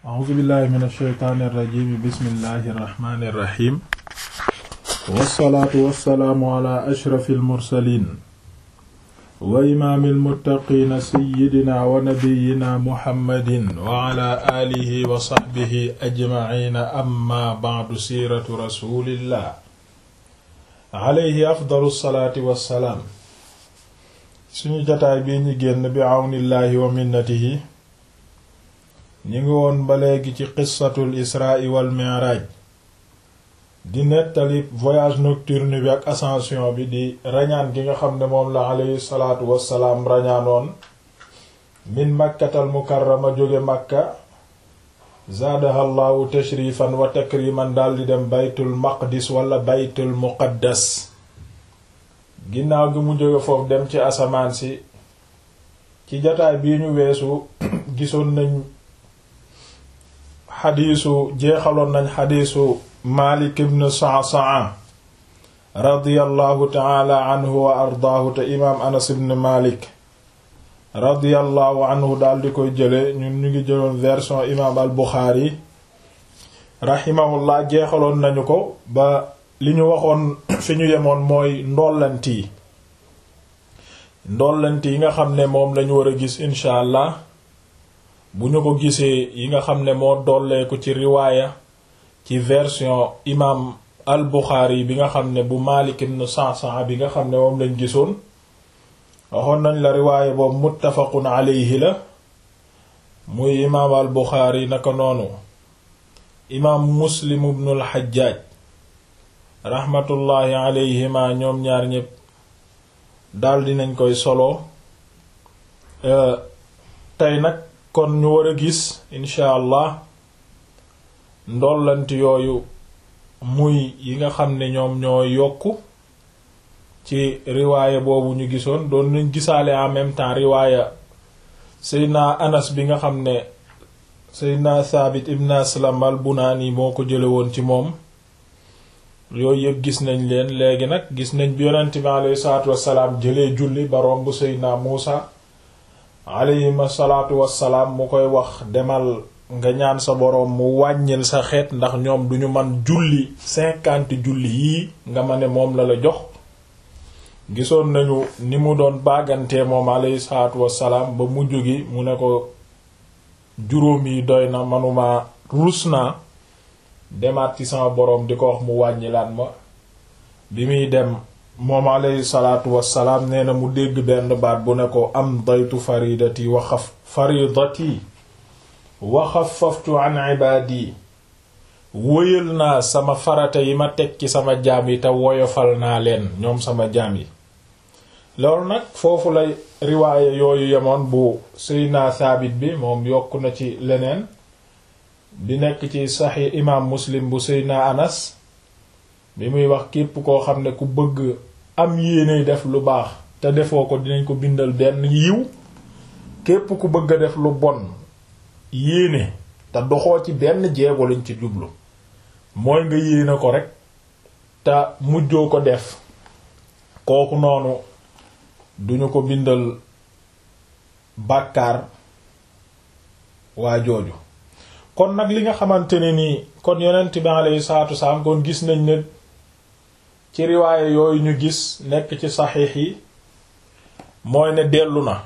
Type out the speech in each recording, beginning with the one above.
a'uuzu billahi min alsheytaani irrajim bismillahi irrahmani irrahim wassalaatu wassalaamu ala ashrafi almursalin wa imaami almuttaqiina sayyidina wa nabiyina muhammadin wa ala aalihi wa saxbihi ajmaciina amma ba'du siiratu rasulillah alayhi afdalu salaati wassalaam suñu jataay bii ñu génn bi àwnillaahi wa minnatihi ñu ngi woon ba léegi ci qissatul israa wal mi'raaj di nettali voyage nocturne bi ak ascension bi di rañaan gi nga xam ne moom la alayhi salaatu wassalaam rañaanoon min makkatal mukarrama jóge makka zaadaha llaahu tashrifan wa takriman daldi dem baytul maqdis wala baytul muqaddas ginnaaw gi mu jóge foofu dem ci asamaan si ci jataay bii ñu weesu gisoon nañ xadiisu jeexaloon nañ xadiisu Maalik ibn Sa'sa'a radiyallahu ta'ala anhu wa ardaahu te imaam Anas ibn Maalik radiyallahu anhu daal di koy jële ñun ñu ngi jëloon version imaam al Buxaari rahimahullah jeexaloon nañu ko ba li ñu waxoon fi ñu yemoon mooy ndollant yi ndollant yi nga xam ne moom lañu war a gis incha allah bu ñu ko gisee yi nga xam ne moo dolleeku ci riwaaya ci version imaam al Buxaari bi nga xam ne bu Maalik ibn Sa'sa'a bi nga xam ne moom lañ gisoon waxoon nañ la riwaaya boobu muttafaqun alayhi la muy imaam al Buxaari naka noonu imaam Muslim ibn al Hajjaaj raxmatullaahi alayhima ñoom ñaar ñépp daldi nañ koy solo tey nag kon ñu war a gis incha allah ndollanti yooyu muy yi nga xam ne ñoom ñoo yokku ci riwaaya boobu ñu gisoon doon nañ gisaale en même temps riwaaya seydna anas bi nga xam ne seydna thabit ibn aslam al bunaani moo ko jële woon ci moom yooyu yëpp gis nañ leen léegi nag gis nañ bi yonent bi alayhi salaatu wassalaam jëlee julli ba romb seydna muusa alayhima salaatu wassalaam mu koy wax demal nga ñaan sa boroom mu wàññil sa xeet ndax ñoom duñu man julli cinquante julli yii nga ma ne moom la la jox gisoon nañu ni mu doon bàggantee moom alayhi salaatu wassalaam ba mujj gi mu ne ko juróom yi doy na manuma rus naa demaat ci sama boroom di ko wax mu wàññilaat ma bi muy dem moom alayhi salaatu wassalaam nee na mu dégg benn baat bu ne ko am daytu faridati wa xaf faridati wa xafaftu an ibaadi wóyal naa sama farata yi ma teg ci sama jaam yi te woyofal naa leen ñoom sama jaam yi loolu nag foofu lay riwaaya yooyu yemoon bu Seydina Saabit bi moom yokk na ci leneen bi nekk ci saxi imaam Muslim bu Seydina Anas bi muy wax képp koo xam ne ku bëgg am yéene def lu baax te defoo ko dinañ ko bindal benn yiw képp ku bëgg a def lu bon yéene te doxoo ci benn jeego lañ ci jublu mooy nga yéene ko rek te mujjoo ko def kooku noonu duñu ko bindal bàkkaar waa jooju kon nag li nga xamante ne nii kon yonent bi alayhi salaatu wasalaam kon gis nañ ne ci riwaaye yooyu ñu gis nekk ci saxiix yi mooy ne dellu na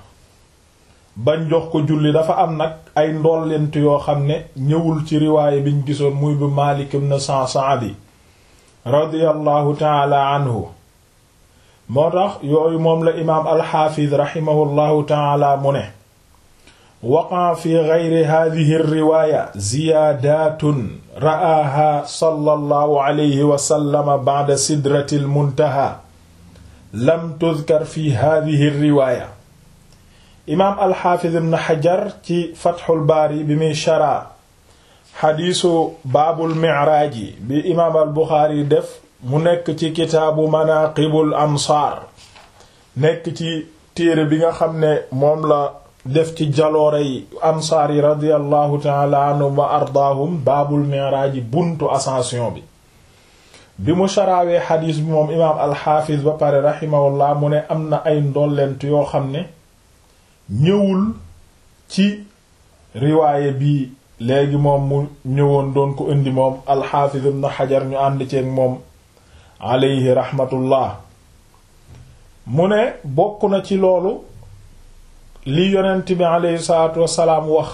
bañ jox ko julli dafa am nag ay ndollent yoo xam ne ñëwul ci riwaaye biñ gisoon muy bu Maalik ibn Sa'sa'a bi radiyallahu taala anhu moo tax yooyu moom la imaam alxaafiz raximahullahu taala mu ne waqa fi geyri hadihi riwaaya ziyaadaatun ra'aaha sallallahu alayhi wa sallam ba'da sidratil muntaha lam tudkar fi hadihi riwaaya imaam alxaafiz ibn xajar ci fatxul baari bi muy sharaa xadiisu baabul micraaji bi imaam al buxaari def mu nekk ci kitaabu manaqibul ansaar nekk ci téere bi nga xam ne moom la def ci jaloore yi ansaar yi radiallahu taala anhum wa ardaahum baabul micraaji buntu ascension bi bi mu sharaawee xadiis bi moom imaam alxaafiz ba pare raximahullah mu ne am na ay ndollent yoo xam ne ñëwul ci riwaaye bi léegi moom mu ñëwoon doon ko indi moom alxaafiz ibn xajar ñu ànd ceeg moom aleyhi raxmatullah mu ne bokk na ci loolu li yonent bi aleyhi salaatu wassalaam wax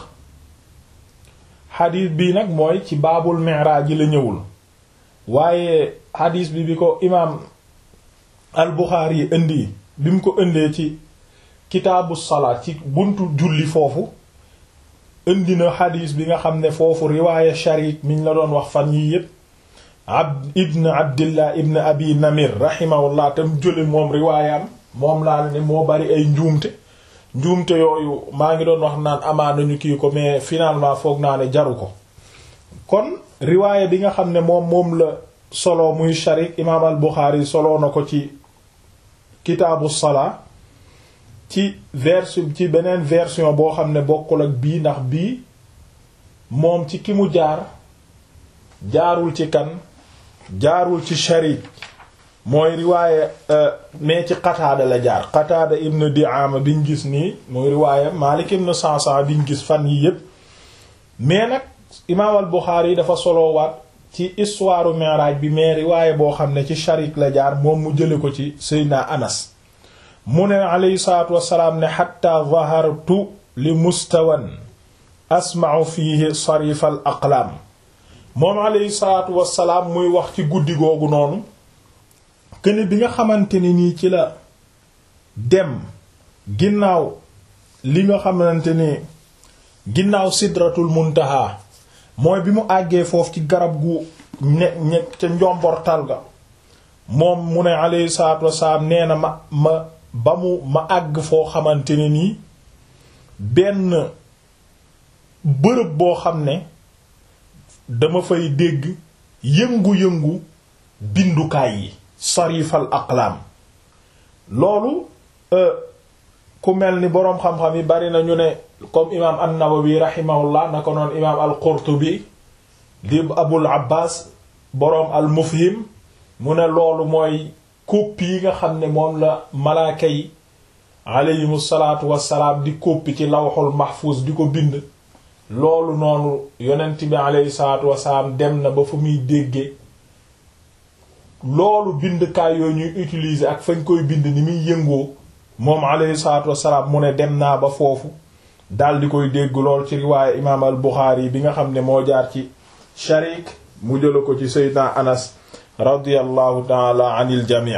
xadiis bii nag mooy ci baabul miraaj ji la ñëwul waaye xadiis bi bi ko imaam al buxaari yi indi bi mu ko indee ci kitaabu salaat ci buntu julli foofu indi na xadiis bi nga xam ne foofu riwaaya sharik miñ la doon wax fan yii yépp abd ibn abdillah ibn abi namir rahimahullah tam jële moom riwaayam moom laa ne moo bari ay njuumte njuumte yooyu maa ngi doon wax naan amaa nañu kii ko mais finalement foog naa ne jaru ko kon riwaaya bi nga xam ne moom moom la solo muy sharik imaam al buxaari solo na ko ci kitaabu salaa ci version ci beneen version boo xam ne bokkul ak bii ndax bii moom ci ki mu jaar jaarul ci kan jaarul ci sharik mooy riwaaye mais ci qataada la jaar qataada ibn di'ama biñ gis nii muy riwaaye malik ibn sansa biñ gis fan yi yépp mais nag imaam al buxaari yi dafa soloowaat ci histoire mi'raj bi mais riwaaye boo xam ne ci sharik la jaar moom mu jële ko ci seydina anas mu ne alayhi salaatu wassalaam ne xatta zahartu li mustawan asma'u fihi sarif al aqlaam moom alayhi salaatu wassalaam muy wax ci guddi googu noonu këne bi nga xamante ne nii ci la dem ginnaaw li nga xamante ni ginnaaw sidratul muntaha mooy bi mu àggee foofu ci garab gu ne ne ca njombortal ga moom mu ne alayhi salaatu wassalaam nee na ma ma ba mu ma àgg foo xamante ne nii benn bërëb boo xam ne dama fay dégg yëngu-yëngu bindukaay yi sarifal aqlaam loolu ku mel ni boroom xam-xam yi bari na ñu ne comme imaam an-Nawawi rahimahullah na ko noon imaam al-Qurtubi di Abul Abbas boroom al-Mufhim mu ne loolu mooy copie yi nga xam ne moom la malaaka yi aleyhimu salaatu wassalaam di copie ci lawxul mahfuz di ko bind loolu noonu yonent bi aleyhi salaatu wassalaam dem na ba fu muy déggee loolu bindkaay yooyu ñuy utiliser ak fañ koy bind ni muy yëngoo moom aleyhi salaatu wassalaam mu ne dem naa ba foofu dal di koy dégg lool ci riwaaye imaam al Buxaari bi nga xam ne moo jaar ci Sharik mu jëla ko ci Seydina Anas radiyallahu taala anil jamii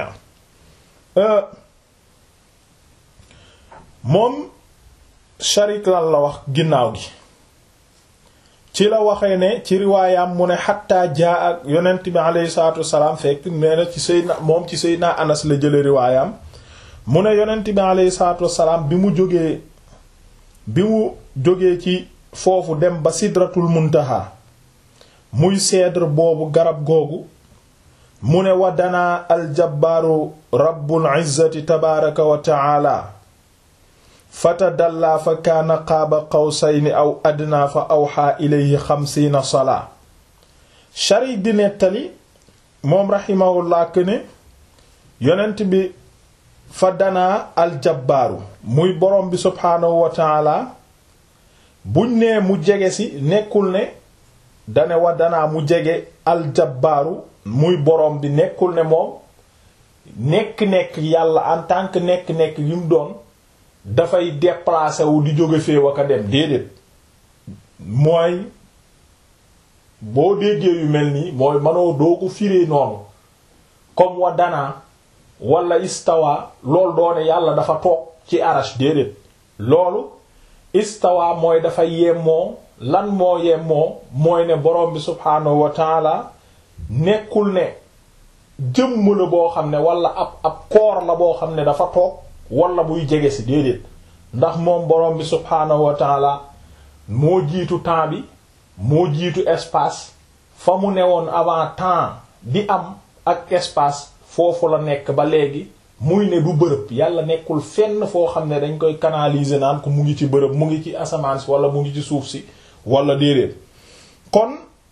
moom sharik lan la wax ginnaaw gi ci la waxee ne ci riwaayam mu ne xatta jaa ak yonent bi aleyhi salatu wasalaam fekk nee na ci Seydina moom ci Seydina Anas la jële riwaayam mu ne yonent bi aleyhi salatu wasalaam bi mu jógee bi mu jógee ci foofu dem ba sidratul muntaha muy cèdre boobu garab googu mu ne wa danaa aljabbaaru rabbul izzati tabaaraka wa taala fatadallaa fa kaana qaaba qawsayni aw adnaa fa awxaa ilayhi xamsiina salaa sharik di nettali moom raximahullah ne yonent bi fa danaa aljabbaaru muy borom bi subhaanahu wa taala buñ nee mu jege si nekkul ne dane wa danaa mu jege aljabbaaru muy borom bi nekkul ne moom nekk-nekk yàlla en tant que nekk-nekk yi mu doon dafay déplacer wu di jóge fee waka dem déedéet mooy boo déggee yu mel nii mooy manoo doo ko firee noonu comme wa danaa wala istawa loolu doone yàlla dafa toog ci arash déedéet loolu istawa mooy dafa yemmoo lan moo yemmoo mooy ne borom bi subhaanahu wa taala nekkul ne jëmm la boo xam ne wala ab ab koor la boo xam ne dafa toog wala buy jege si déedéet ndax moom borom bi subhaanahu wa taala moo jiitu temps bi moo jiitu espace fa mu newoon avant temps di am ak espace foofu la nekk ba léegi muy ne du bërëb yàlla nekkul fenn foo xam ne dañ koy canaliser naan ko mu ngi ci bërëb mu ngi ci asamaan si wala mu ngi ci suuf si wala déedéet kon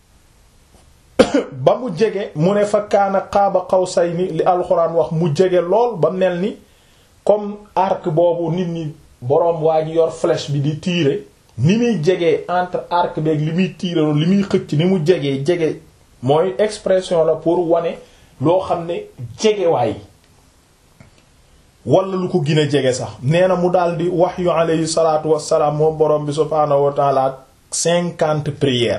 ba mu jege mu ne fa kaana qaaba qawsayni li alxuraan wax mu jege lool ba mel ni comme arc boobu nit ñi boroom waa ji yor flèche bi di tirer ni muy jegee entre arc beeg li muy tiiraloo li muy xëcc ni mu jegee jege mooy expression la pour wane loo xam ne jegewaay wala lu ko gën a jege sax nee na mu daldi wax yu alayhi salaatu wassalaam moom borom bi subhaanahu wa taala cinquante prières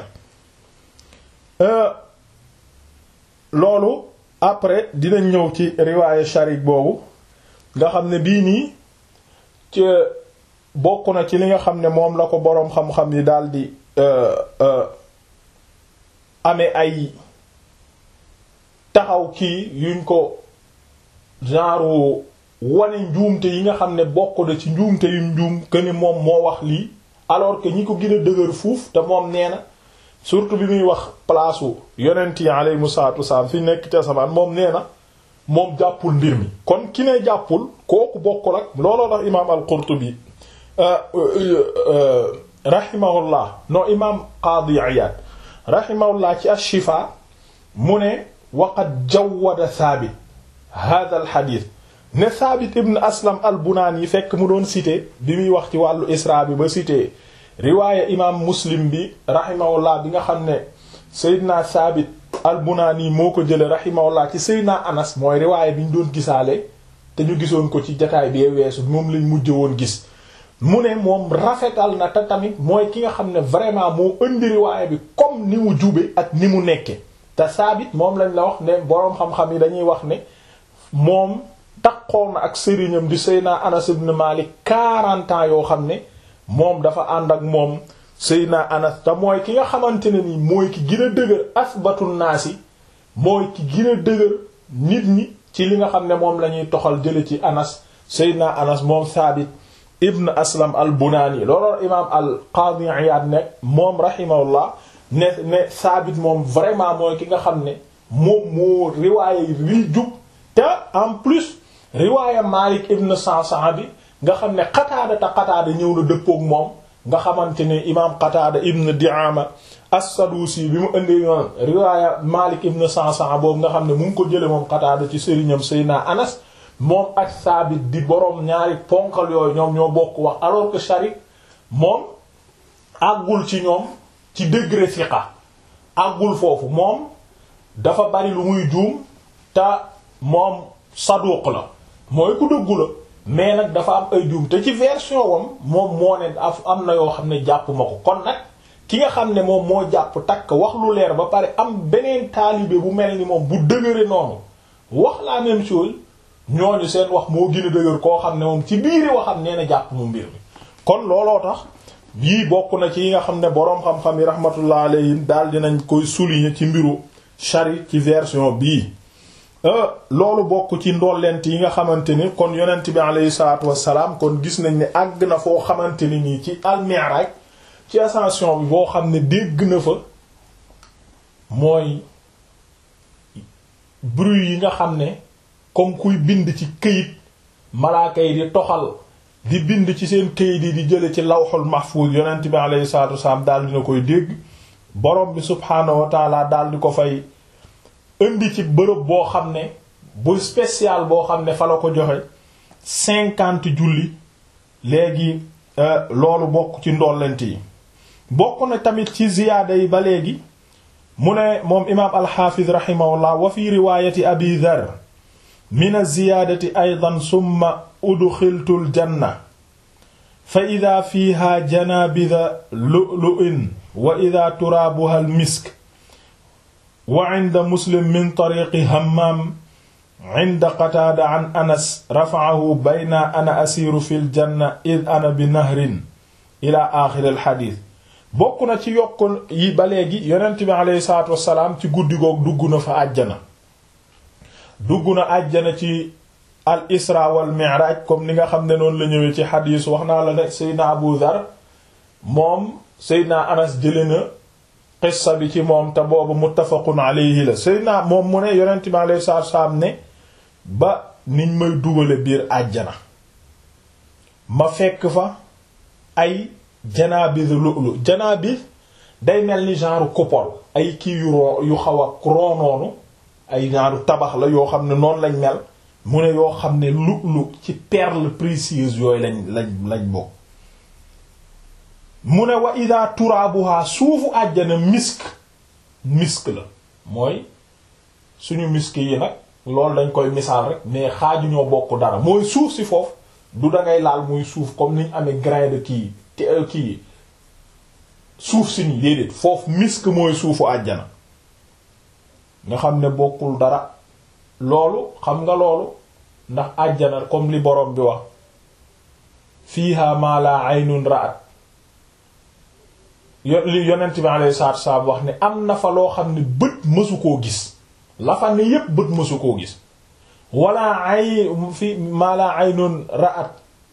loolu après dinañ ñëw ci riwaaye sharik boobu nga xam ne bii nii ci bokk na ci li nga xam ne moom la ko boroom xam-xam yi daldi amee ay taxaw kii yuñ ko genre wane njuumte yi nga xam ne bokk na ci njuumte yu njuum que ni moom moo wax lii alors que ñi ko gën a dëgër fuuf te moom nee na surtout bi muy wax place u yonent yi alayhimu salaatu wasalaam fi nekk ca samaan moom nee na moom jàppul mbir mi kon ki ne jàppul kooku bokkul ak looloo tax imaam al-Qurtubi rahimahullah no imaam Qaadi Iyaad rahimahullah ci ash-Shifaa mu ne waqad jawwada Saabit hada al xadiis ne Saabit ibn Aslam al-Bunaani yi fekk mu doon cité bi muy wax ci wàllu Isra bi ba cité riwaaya imaam Muslim bi rahimahullah bi nga xam ne Seydina Saabit al-Bunaani moo ko jële rahimahullah ci Seydina Anas mooy riwaaya bi ñu doon gisaale te ñu gisoon ko ci jataay bi weesu moom lañ mujj woon gis mu ne moom rafetal na te tamit mooy ki nga xam ne vraiment moo indi riwaaya bi comme ni mu jube ak ni mu nekke te Saabit moom lañ la wax ne boroom xam-xam yi dañuy wax ne moom taxoon na ak sëriñam di Seydina Anas ibn Malik 40 ans yoo xam ne moom dafa ànd ak moom Seydina Anas te mooy ki nga xamante ne ni mooy ki gën a dëgër asbatun naasi mooy ki gën a dëgër nit ñi ci li nga xam ne moom la ñuy toxal jële ci Anas Seydina Anas moom Saabit ibn Aslam al Bunaani looloo imaam al Qaadi Iyaad ne moom rahimahullah ne ne Saabit moom vraiment mooy ki nga xam ne moom moo riwaaya yi rii jub te en plus riwaaya Maalik ibn Sa'sa'a bi nga xam ne Qataada te Qataada ñëw na dëppook moom nga xamante ne imaam Qataada ibn Di'aama as-Sadusi bi mu indi yoon riwaaya Maalik ibn Sa'sa'a boobu nga xam ne mu ngi ko jële moom Qataada ci sëriñam Seydina Anas moom ak Saabit di boroom ñaari ponkal yooyu ñoom ñoo bokk wax alors que Sharik moom àggul ci ñoom ci degré fiqa àggul foofu moom dafa bari lu muy juum te moom saduq la mooy ku dëggu la mais nag dafa am ay juum te ci version wam moom moo ne am na yoo xam ne jàpp ma ko kon nag ki nga xam ne moom moo jàpp takk wax lu leer ba pare am beneen taalibe bu mel ni moom bu dëgëre noonu wax la même chose ñooñu seen wax moo gën a dëgër koo xam ne moom ci biiri waxam nee na jàpp mu mbir mi kon looloo tax yii bokk na ci yi nga xam ne boroom xam-xam yi rahmatullah alayhim daal dinañ koy souligner ci mbiru Shari ci version bii loolu bokk ci ndollent yi nga xamante ni kon yonent bi alayhi salaatu wassalaam kon gis nañ ne àgg na foo xamante ni nii ci al-Mi'raj ci ascension bi boo xam ne dégg na fa mooy bruit yi nga xam ne comme kuy bind ci këyit malaaka yi di toxal di bind ci seen këyit yi di jële ci lawxul mahfuz yonent bi alayhi salaatu wassalaam daal dina koy dégg borom bi subhaanahu wa taala daal di ko fay indi ci bërëb boo xam ne bu spécial boo xam ne fa la ko joxe cinquante julli léegi loolu bokk ci ndollent yi bokk na tamit ci ziyaada yi ba léegi mu ne moom imaam alxaafiz rahimahullah wa fi riwaayati abi dhar min az-ziyaadati aydan summa udxiltu al-janna fa ida fiiha janaabida lu'lu'in wa ida turaabuha al-misk wa inda muslim min tariqi hammaam inda qataada an anas rafa'ahu bayna ana asiiru fil janna id ana bi nahrin ila aaxiri al-xadiis bokk na ci yokk yi ba léegi yonent bi aleyhi salaatu wassalaam ci guddi goog dugg na fa àjjana dugg na àjjana ci al isra wal mi'raj comme ni nga xam ne noonu la ñëwee ci xadiis wax naa la ne seydna abu dhar moom seydna anas jële na qissa bi ci moom te boobu muttafaqun alayhi la seydna moom mu ne yonent bi aleyhi salaatu wassalaam ne ba niñ may dugale biir àjjana ma fekk fa ay janaabis lu'lu janaabis day mel ni genre coupole ay kii yu roo yu xaw a roonoonu ay genre tabax la yoo xam ne noonu lañ mel mu ne yoo xam ne lu'lu ci perles précieuses yooyu lañ lañ lañ bokk mu ne wa ida turaabuha suufu àjjana misk misk la mooy suñu misk yi nag loolu dañ koy misaal rek mais xaaju ñoo bokk dara mooy suuf si foofu du dangay laal muy suuf comme niñ amee grain de kii kii suuf si nii déedéet foofu misk mooy suufu àjjana nga xam ne bokkul dara loolu xam nga loolu ndax àjjana comme li borom bi wax fiiha ma la aynun ra'at li yonent bi alayhi salaatu wasallam wax ne am na fa loo xam ne bët mësu koo gis la fa ne yépp bët mësu koo gis wala ay fi ma la aynun ra'at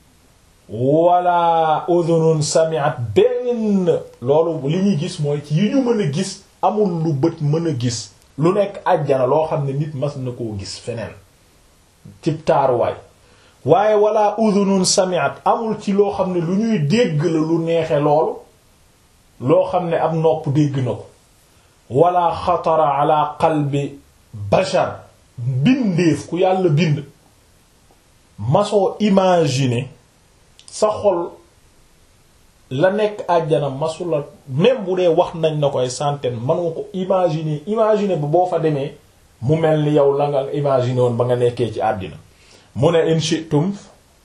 wala udhunun sami'at benn loolu li ñuy gis mooy ci yi ñu mën a gis amul lu bët mën a gis lu nekk àjjana loo xam ne nit mas na koo gis feneen ci taaruwaay waaye wala udhunun sami'at amul ci loo xam ne lu ñuy dégg la lu neexe loolu loo xam ne ab nopp dégg na ko wala xatara ala qalbi bashar bindeef ku yàlla bind masoo imaginer sa xol la nekk àjjana masula même bu dee wax nañ na ko ay centaine mënoo ko imaginer imaginer ba boo fa demee mu mel ni yow la nga imaginer woon ba nga nekkee ci àddina mu ne in shi'tum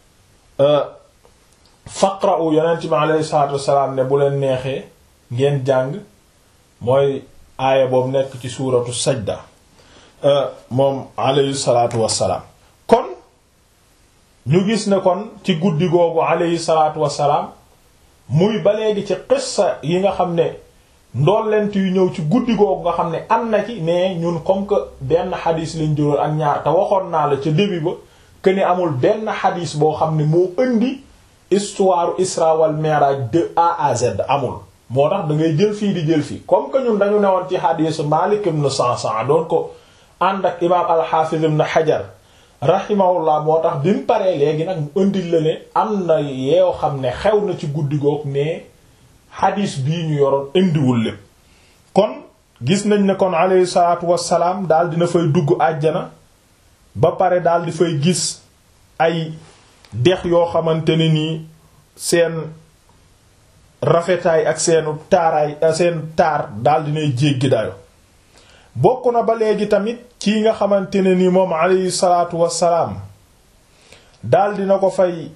faqra'u yonent bi alayhi salaatu wassalaam ne bu leen neexee ngeen jàng mooy aaya boobu nekk ci suuratu sajda moom alayhi salaatu wassalaam kon ñu gis ne kon ci guddi googu alayhi salaatu wassalaam muy ba léegi ci qissa yi nga xam ne ndollent yu ñëw ci guddi googu nga xam ne am na ci mais ñun comme que benn xadis lañ jëloon ak ñaar te waxoon naa la ca début ba que ni amul benn xadis boo xam ne moo indi histoire Isra wal Mi'raj de A à Z amul moo tax da ngay jël fii di jël fii comme que ñun dañu newoon ci xadisu Malik ibn Sa'sa'a doon ko ànd ak imaam al-Hafiz ibn Hajar rahimahullah moo tax bi mu paree léegi nag mu indil la ne am na yeew xam ne xew na ci guddi goog mais xadis bii ñu yoroon indiwul lépp kon gis nañ ne kon alayhi salaatu wassalaam daal dina fay dugg àjjana ba pare daal di fay gis ay dex yoo xamante ne nii seen rafetaay ak seenu taaraay seen taar daal dinay jéggi dayo bokk na ba léegi tamit kii nga xamante ne ni moom alayhi salaatu wassalaam daal dina ko fay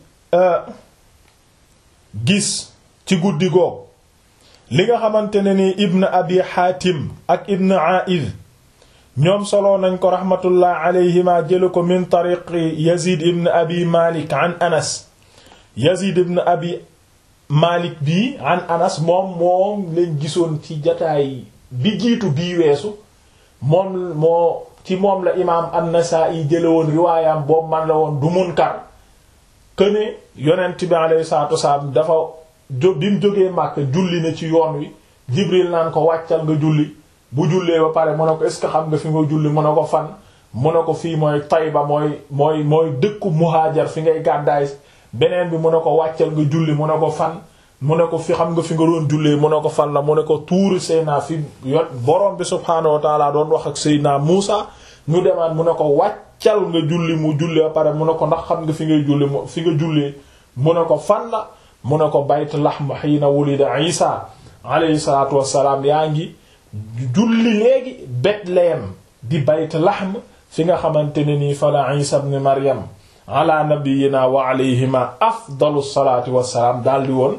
gis ci guddi goog li nga xamante ne ni ibn abi xaatim ak ibn aiz ñoom soloo nañ ko raxmatullah alayhima jële ko min tariqi yazid ibn abi malik an anas yazid ibn abi malik bi an anas moom moom lañ gisoon ci jataay bi jiitu bii weesu moom moo ci moom la imaam an-Nasaa'i jële woon riwaayam boobu man la woon du munkar këne yonent bi alayhi salaatu wasalaam dafa jó bi mu jógee Màkka julli na ci yoon wi Jibril naan ko wàccal nga julli bu jullee ba pare mu ne ko est ce que xam nga fi nga julli mu ne ko fan mu ne ko fii mooy Tayba mooy mooy mooy dëkku muhaajar fi ngay gàddaay beneen bi mu ne ko wàccal nga julli mu ne ko fan mu ne ko fi xam nga fi nga doon jullee mu ne ko fan la mu ne ko tuuri Seyna fi yon borom bi subhaanahu wa taala doon wax ak Seyna Muusa ñu demaat mu ne ko wàccal nga julli mu julli ba pare mu ne ko ndax xam nga fi ngay julli fi nga jullee mu ne ko fan la mu ne ko bayt lahm hiina wulida Isa alayhi salaatu wassalaam yaa ngi julli léegi Bethléem di bayt lahm fi nga xamante ne nii fa la Isa ibn Maryam ala nabiyyina wa alayhima afdalu salaati wassalaam daldi woon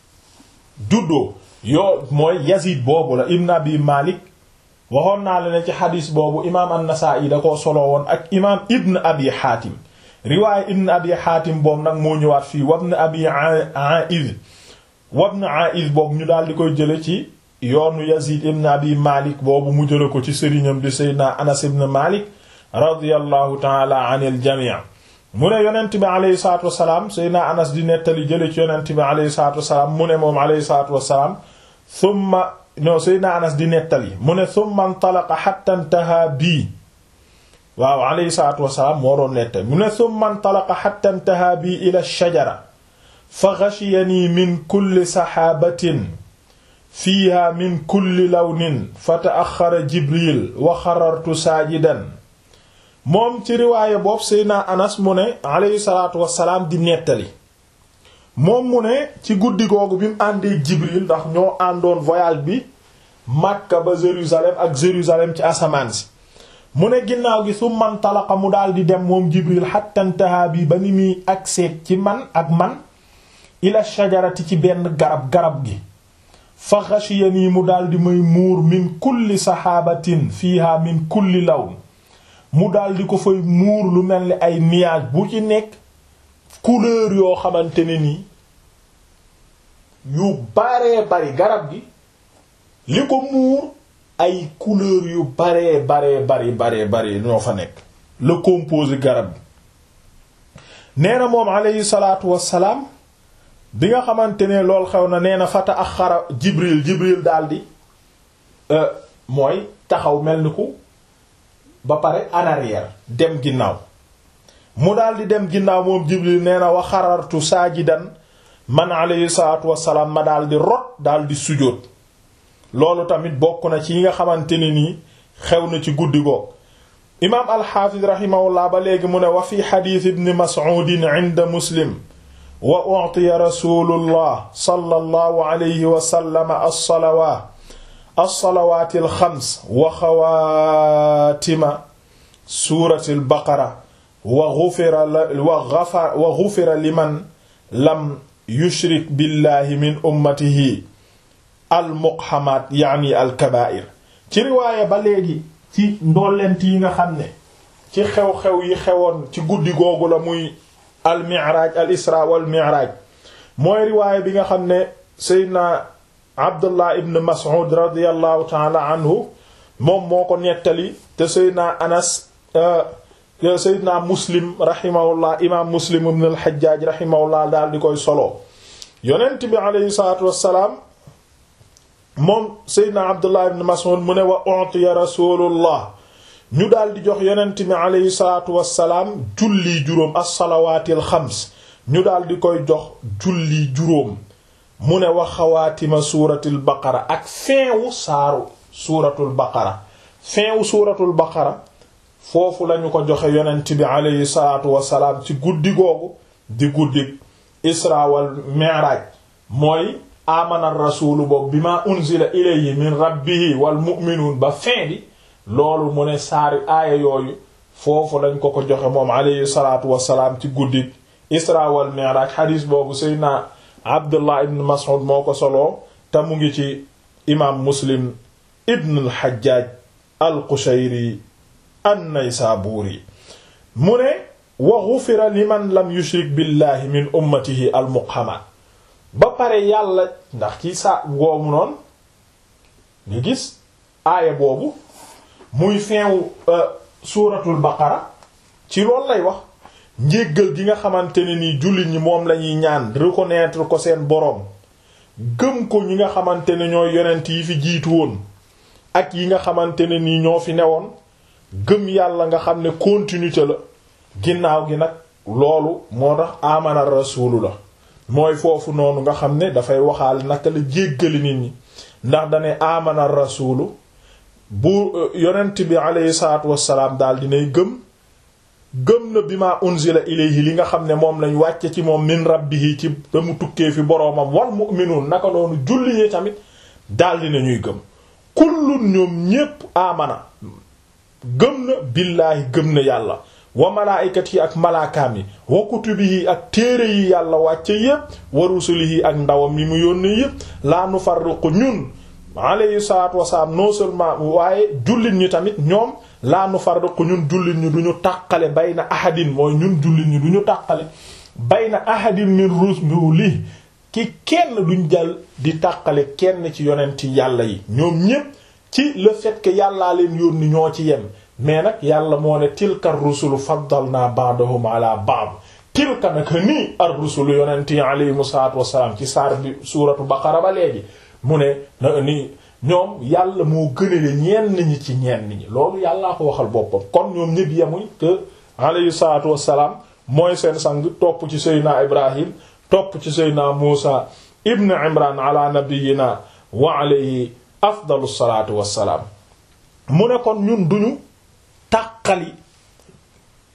juddoo yoo mooy Yazid boobu la ibn Abi Malik waxoon naa la ne ci xadis boobu imaam an-Nasa'i da koo solo woon ak imaam ibn Abi Hatim riwaaya ibn Abi Hatim boobu nag moo ñëwaat fii wabn Abi Aiz wabn Aiz boobu ñu daal di koy jële ci yoonu Yazid ibn Abi Malik boobu mu jële ko ci sëriñam di Seydina Anas ibn Malik radiyallahu ta'ala anil jami' mu ne yonent bi alayhi salaatu wasalaam Seydina Anas di nettali jële ci yonent bi alayhi salaatu wasalaam mu ne moom alayhi salaatu wasalaam thumma no Seydina Anas di nettali mu ne thumma intalaqa hatta intaha bii waaw alayhi salaatu wasalaam moo doon nettali mu ne thumma intalaqa hatta intaha bii ila shajara fa ghashiyani min kulli saxaabatin fiiha min kulli lawnin fa ta'axxara Jibril wa xarartu saajidan moom ci riwaaya boobu Seydina Anas mu ne alayhi salaatu wassalaam di nettali moom mu ne ci guddi googu bi mu àndee Jibril ndax ñoo àndoon voyage bi Makka ba Jérusalem ak Jérusalem ci asamaan si mu ne ginnaaw gi su man talaqa mu daal di dem moom Jibril hatta intaha bi ba ni muy agseeg ci man ak man ila shajarati ci benn garab garab gi fa ghashiyani mu daal di may muur min kulli saxaabatin fiiha min kulli lawn mu daal di ko fay muur lu mel ni ay nuage bu ci nekk couleur yoo xamante ne nii yu baree bari garab gi li ko muur ay couleur yu baree baree bari baree bari ñoo fa nekk le composé garab gi nee na moom aleyhi salaatu wassalaam bi nga xamante ne lool xew na nee na fata ak xara jibril jibril daldi mooy taxaw mel ni ku ba pare en arrière dem ginnaaw mu daldi dem ginnaaw moom jibril nee na wa xarartu saajidan man alayhi salaatu wassalaam ma daldi rot daldi sujjóot loolu tamit bokk na ci yi nga xamante ne nii xew na ci guddi goog imaam alxaafis rahimahullah ba léegi mu ne wa fi xadiis ibn mas'uudin inda muslim wa u'tiya rasulullah sallallahu alayhi wa sallam as-salawaat as-salawaati al-xams wa xawaatima suurati al-baqara wa ghufira wa ghufira liman lam yushrik billahi min ummatihi al-muqhamaat yaani al-kabaa'ir ci riwaaya ba léegi ci ndollent yi nga xam ne ci xew-xew yi xewoon ci guddi googu la muy al miraaj al isra wal miraaj mooy riwaaya bi nga xam ne seydna abdullah ibn mas'ud radiallahu taala anhu moom moo ko nettali te seydna anas seydna muslim rahimahullah imaam muslim ibn al hajjaaj rahimahullah daal di koy solo yonent bi aleyhi salatu wassalaam moom seydna abdullah ibn mas'ud mu ne wa utiya rasulullah ñu daal di jox yonent bi aleyhi salaatu wassalaam julli juróom as-salawaatil xams ñu daal di koy jox julli juróom mu ne wa xawaatima suuratul baqara ak feewu saaru suuratul baqara feewu suuratul baqara foofu lañu ko joxe yonent bi aleyhi salaatu wassalaam ci guddi googu di guddi isra wal mi'raaj mooy amana rasuulu boobu bima unzila ilayhi min rabbihi wal mu'minuun ba fin bi loolu mu ne saari aaya yooyu foofu lañ ko ko joxe moom alayhi salaatu wassalaam ci guddi isra wal mi'raj xadiis boobu seydna abdullah ibn mas'ud moo ko soloo te mu ngi ci imaam muslim ibn al hajjaj al qushayri an naysaburi mu ne wa ghufira liman lam yushrik billahi min ummatihi al muqhama ba pare yàlla ndax ci sa goomu noonu nga gis aaya boobu muy feewu suuratul baqara ci loolu lay wax njéggal gi nga xamante ne ni jullit ñi moom lañuy ñaan reconnaître ko seen boroom gëm ko ñi nga xamante ne ñooy yonent yi fi jiitu woon ak yi nga xamante ne nii ñoo fi newoon gëm yàlla nga xam ne continuité la ginnaaw gi nag loolu moo tax amana rasulu la mooy foofu noonu nga xam ne dafay waxaal naka la jéggali nit ñi ndax dane amana rasulu bu yonent bi aleyhi salaatu wassalaam daal dinay gëm gëm na bi ma unzila ilayhi li nga xam ne moom lañ wàcce ci moom min rabbihi ci ba mu tukkee fi boroomam wal mu'minuun naka noonu julli ñi tamit daal dina ñuy gëm kullun ñoom ñépp amana gëm na billaahi gëm na yàlla wa malaayikati ak malaakaam yi wa kutubihi ak téere yi yàlla wàcce yépp wa rusulihi ak ndawam yi mu yónnee yépp laa nufarriqu ñun alayhi salaatu wasalaam non seulement waaye jullit ñi tamit ñoom laa nufarriqu ñun jullit ñi du ñu tàqale bayna ahadin mooy ñun jullit ñi du ñu tàqale bayna ahadin min rusuli ki kenn duñ jël di tàqale kenn ci yonenti yàlla yi ñoom ñépp ci le fait que yàllaa leen yónni ñoo ci yem mais nag yàlla moo ne tilka rusulu faddalna ba'dahum ala ba'd tilka naka nii ar rusulu yonent yi alayhimu salaatu wassalaam ci saar bi suuratu baqara ba léegi mu ne na ni ñoom yàlla moo gënale ñenn ñi ci ñenn ñi loolu yàllaa ko waxal boppam kon ñoom ñëpp yemuñ que alayhi salaatu wassalaam mooy seen sang topp ci seydina ibrahim topp ci seydina muusa ibn imran ala nabiyina wa alayhi afdalu salaatu wassalaam mu ne kon ñun duñu tàqali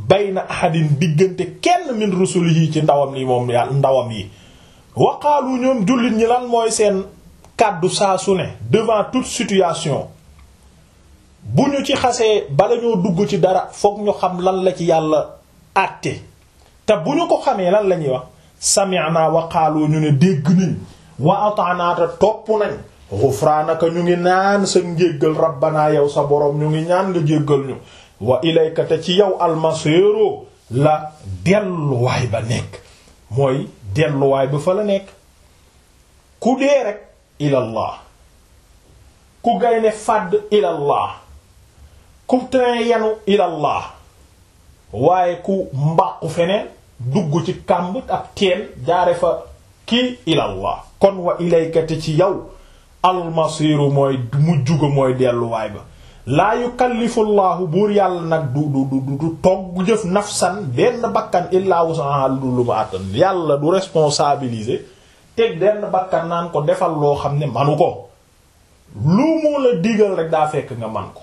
bayna ahadin diggante kenn min rusulihi ci ndawam yi moom yàlla ndawam yi waqaalu ñoom jullit ñi lan mooy seen kàddu saa su ne devant toute situation bu ñu ci xasee bala ñoo dugg ci dara fokk ñu xam lan la ci yàlla àtte te bu ñu ko xamee lan la ñuy wax sami'na wa qaalu ñu ne dégg nañ wa ata'na te topp nañ ghufranaka ñu ngi naan sa njéggal rabbana yow sa boroom ñu ngi ñaan nga jéggal ñu wa ilayka te ci yow almasiru la delluwaay ba nekk mooy delluwaay ba fa la nekk ku dee rek ilallah ku gaynde fàdd ilallah ku train yanu ilallah waaye ku mbàqu feneen dugg ci kàmb ak teen jaare fa kii ilallah kon wa ilayka te ci yow almasiru mooy mujj ga mooy delluwaay ba laa yukallifu llaahu buur yàlla nag du du du du togg jëf nafsan benn bakkan illaa wusaha lu lu ma attan yàlla du responsabiliser teg benn bakkan naan ko defal loo xam ne manu ko lu mu la digal rek daa fekk nga man ko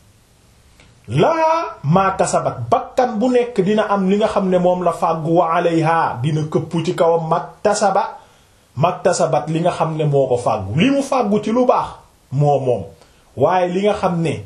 laa maa kasabat bakkan bu nekk dina am li nga xam ne moom la fàggu wa alayha dina këpp ci kawam maktasaba maktasabat li nga xam ne moo ko fàggu li mu fàggu ci lu baax moo moom waaye li nga xam ne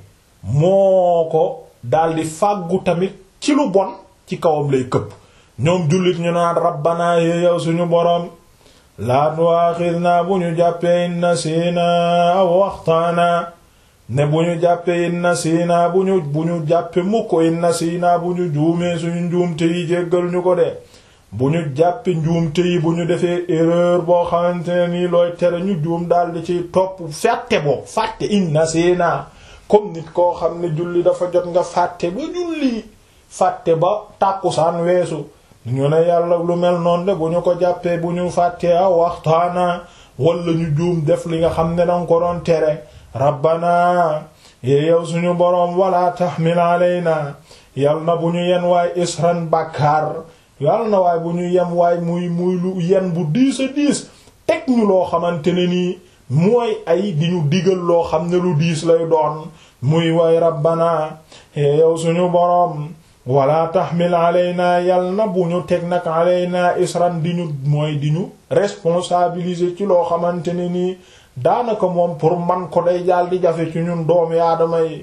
moo ko daldi fàggu tamit ci lu bon ci kawam lay këpp ñoom jullit ñu naan rabbana yow suñu boroom laa tu'akhidna bu ñu jàppee in nasiina aw waxtaana ne bu ñu jàppee in nasiina bu ñu bu ñu jàppee mukk in nasiina bu ñu juumee suñu njuumte yi jéggal ñu ko de bu ñu jàppee njuumte yi bu ñu defee erreur boo xamante ne nii looy tere ñu juum daldi ci topp fàtte boo fàtte in nasiina comme nit koo xam ne julli dafa jot nga fàtte ba julli fàtte ba tàkkusaan weesu ñu ne yàlla lu mel noonu de bu ñu ko jàppee bu ñu fàttee aw waxtaana wala ñu juum def li nga xam ne danga ko doon tere rabbana yee yow suñu boroom wala tahmil alayna yal na bu ñu yen waay isran bàkkaar yal na waay bu ñu yem waay muy muy lu yen bu diis a diis teg ñu loo xamante ne nii mooy ay di ñu digal loo xam ne lu diis lay doon muy waay rabbana yee yow suñu boroom wala tahmil alayna yal na bu ñu teg nag alayna isran di ñu mooy di ñu responsabiliser ci loo xamante ne nii daanaka moom pour man ko day jaal di jafe ci ñun doomi aadama yi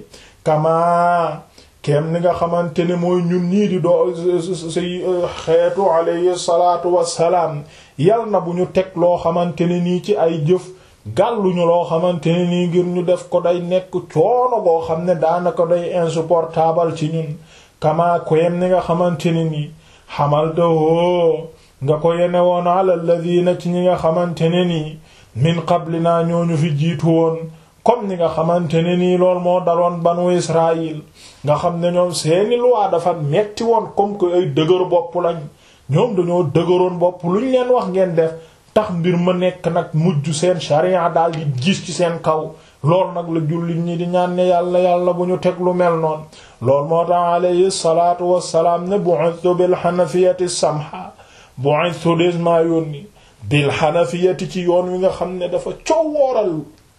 kama kem ni nga xamante ne mooy ñun ñii di doo si xeetu alayhi salaatu wassalaam yal na bu ñu teg loo xamante ne nii ci ay jëf gàlluñu loo xamante ne nii ngir ñu def ko day nekk coono boo xam ne daanaka day insupportable ci ñun kama koyem ni nga xamante ne nii xamaltahoo nga ko yene woon ala alladhina ci ñi nga xamante ne nii min qablina ñooñu fi jiitu woon comme ni nga xamante ne nii lool moo daloon banu Israël nga xam ne ñoom seeni loi dafa metti woon comme que ay dëgër bopp lañ ñoom dañoo dëgëroon bopp lu ñu leen wax ngeen def tax mbir ma nekk nag mujj seen sharia daal di gis ci seen kaw lool nag la jullit ñi di ñaan ne yàlla yàlla bu ñu teg lu mel noonu lool moo tax alayhi salaatu wassalaam ne bu'ithtu bil hanafiyati samha bu'ithtu des maa yónni bil hanafiyati ci yoon wi nga xam ne dafa coowooral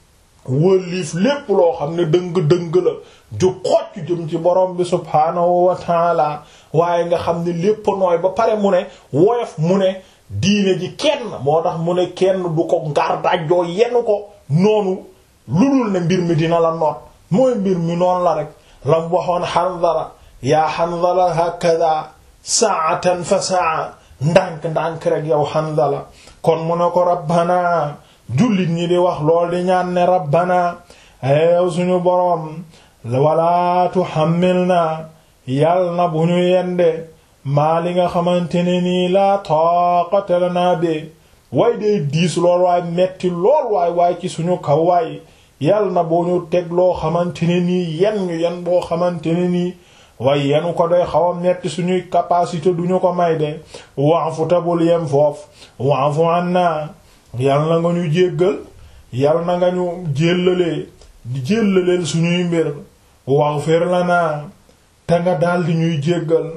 wëlliif lépp loo xam ne dëng-dëng la ju xocc jëm ci borom bi subhaanahu wa taala waaye nga xam ne lépp nooy ba pare mu ne woyof mu ne diine ji kenn moo tax mu ne kenn du ko ngar dajjoo yenn ko noonu lu dul ne mbir mi dina la noot mooy mbir mi noonu la rek lam waxoon Hanzala yaa Hanzala hakada saatan fa saa ndànk-ndànk rek yow Hanzala kon mu ne ko rabbana jullit ñi di wax lool di ñaan ne rabbana yow suñu boroom wala tuhammilna yal na bu ñu yende maa li nga xamante ne nii laa taqata lana bi way day diis lool waay metti lool waay waay ci suñu kaw waay yal na boo ñu teg loo xamante ne nii yen ñu yen boo xamante ne nii waaye yenu ko doy xaw a metti suñuy capacité duñu ko may de wa'fu tabul yem foofu wa'fu anna yal na nga ñu jéggal yal na nga ñu jéllalee jéllaleel suñuy mbir waghfir lana te nga daldi ñuy jéggal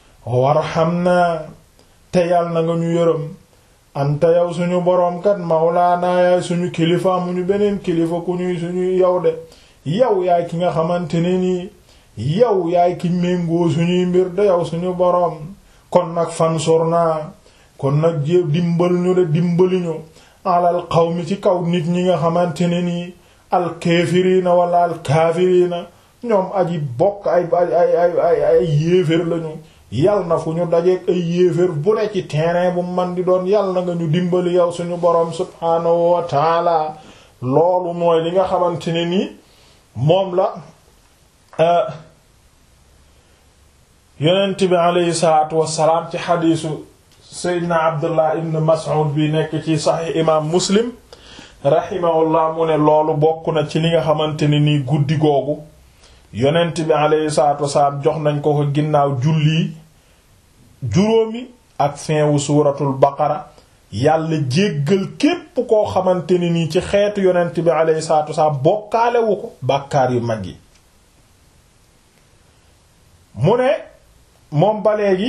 warhamna te yal na nga ñu yërëm anta yow suñu boroom kat mawlaana yaay suñu kilifa amuñu beneen kilifa ku ñuy suñuy yow de yow yaay ki nga xamante ne nii yow yaay ki méngoo suñuy mbir de yow suñu boroom kon nag fansurna kon nag jéeb dimbal ñu de dimbali ñu alal qawmi ci kaw nit ñi nga xamante ne nii alkaafiriina wala alkaafiriina ñoom aji bokk ay ay ay ay ay yéeféer lañu yal na fu ñu dajeeg ay yéeféer bu ne ci terrain bu man di doon yal na nga ñu dimbali yow suñu boroom subhaanahu wa taala loolu mooy li nga xamante ne nii moom la yonent bi aleyhi salaatu wassalaam ci xadiisu seydna abdullah ibn mas'ud bi nekk ci saxiix imaam muslim rahimahullah mu ne loolu bokk na ci li nga xamante ne nii guddi googu yonent bi aleyhi salaatu wassalaam jox nañ ko ko ginnaaw julli juróomi ak fin wu suuratul baqara yàlla jéggal képp koo xamante ne nii ci xeetu yonent bi aleyhi salaatu wassalaam bokkaalewu ko bàkkaar yu mag yi mu ne moom ba léegi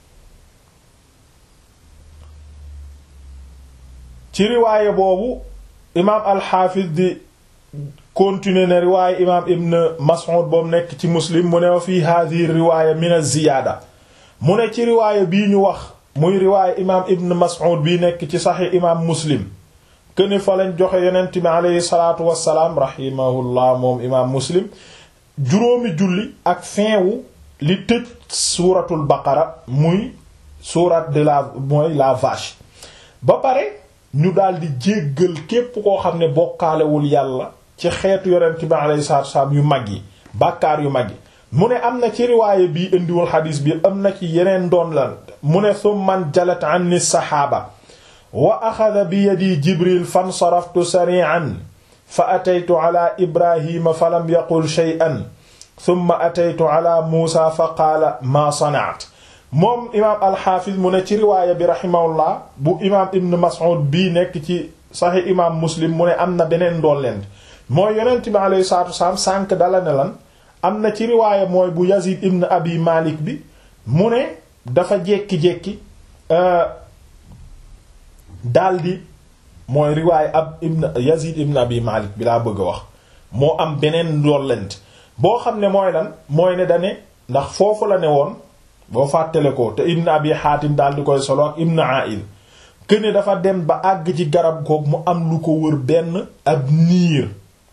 ci riwaaye boobu imaam alxaafis di continuer ne riwaaye imaam ibn Mas'ud boobu nekk ci muslim mu ne wa fii hadihi riwaaya min az-ziyaada mu ne ci riwaaye bii ñu wax muy riwaaye imaam ibn Mas'ud bii nekk ci saxi imaam muslim këni fa lañ joxe yonent bi aleyhi salaatu wassalaam rahimahullah moom imaam muslim juróomi julli ak fin wu li tëj suuratul baqara muy sourate de la mooy la vache ba pare ñu daldi jéggal képp koo xam ne bokkaalewul yàlla ci xeetu yonent bi alayhi salaatu wasallam yu mag yi bàkkaar yu mag yi mu ne am na ci riwaaye bii indiwul xadiis bi am na ci yeneen doon lan mu ne summan jalat anni saxaaba wa axada bi yadi jibril fansaraftu sari'an fa ataytu ala ibrahima falam yaqul shay'an thumma ataytu ala muusa fa qaala maa sanaat moom imaam alxaafis mu ne ci riwaaya bi raximahullah bu imaam ibn mas'ud bii nekk ci saxi imaam muslim mu ne am na beneen ndolleent mooy yonent bi alayhi salaatu wasalaam sànq dala ne lan am na ci riwaaya mooy bu yazid ibn abi malik bi mu ne dafa jekki-jekki daldi mooy riwaaya ab ibn yazid ibn abi malik bi laa bëgg a wax moo am beneen ndollent boo xam ne mooy lan mooy ne dane ndax foofu la ne woon boo fàttale ko te ibn abi xaatim daal di koy solo ak ibn ail këne dafa dem ba àgg ci garab goog mu am lu ko wër benn ab niir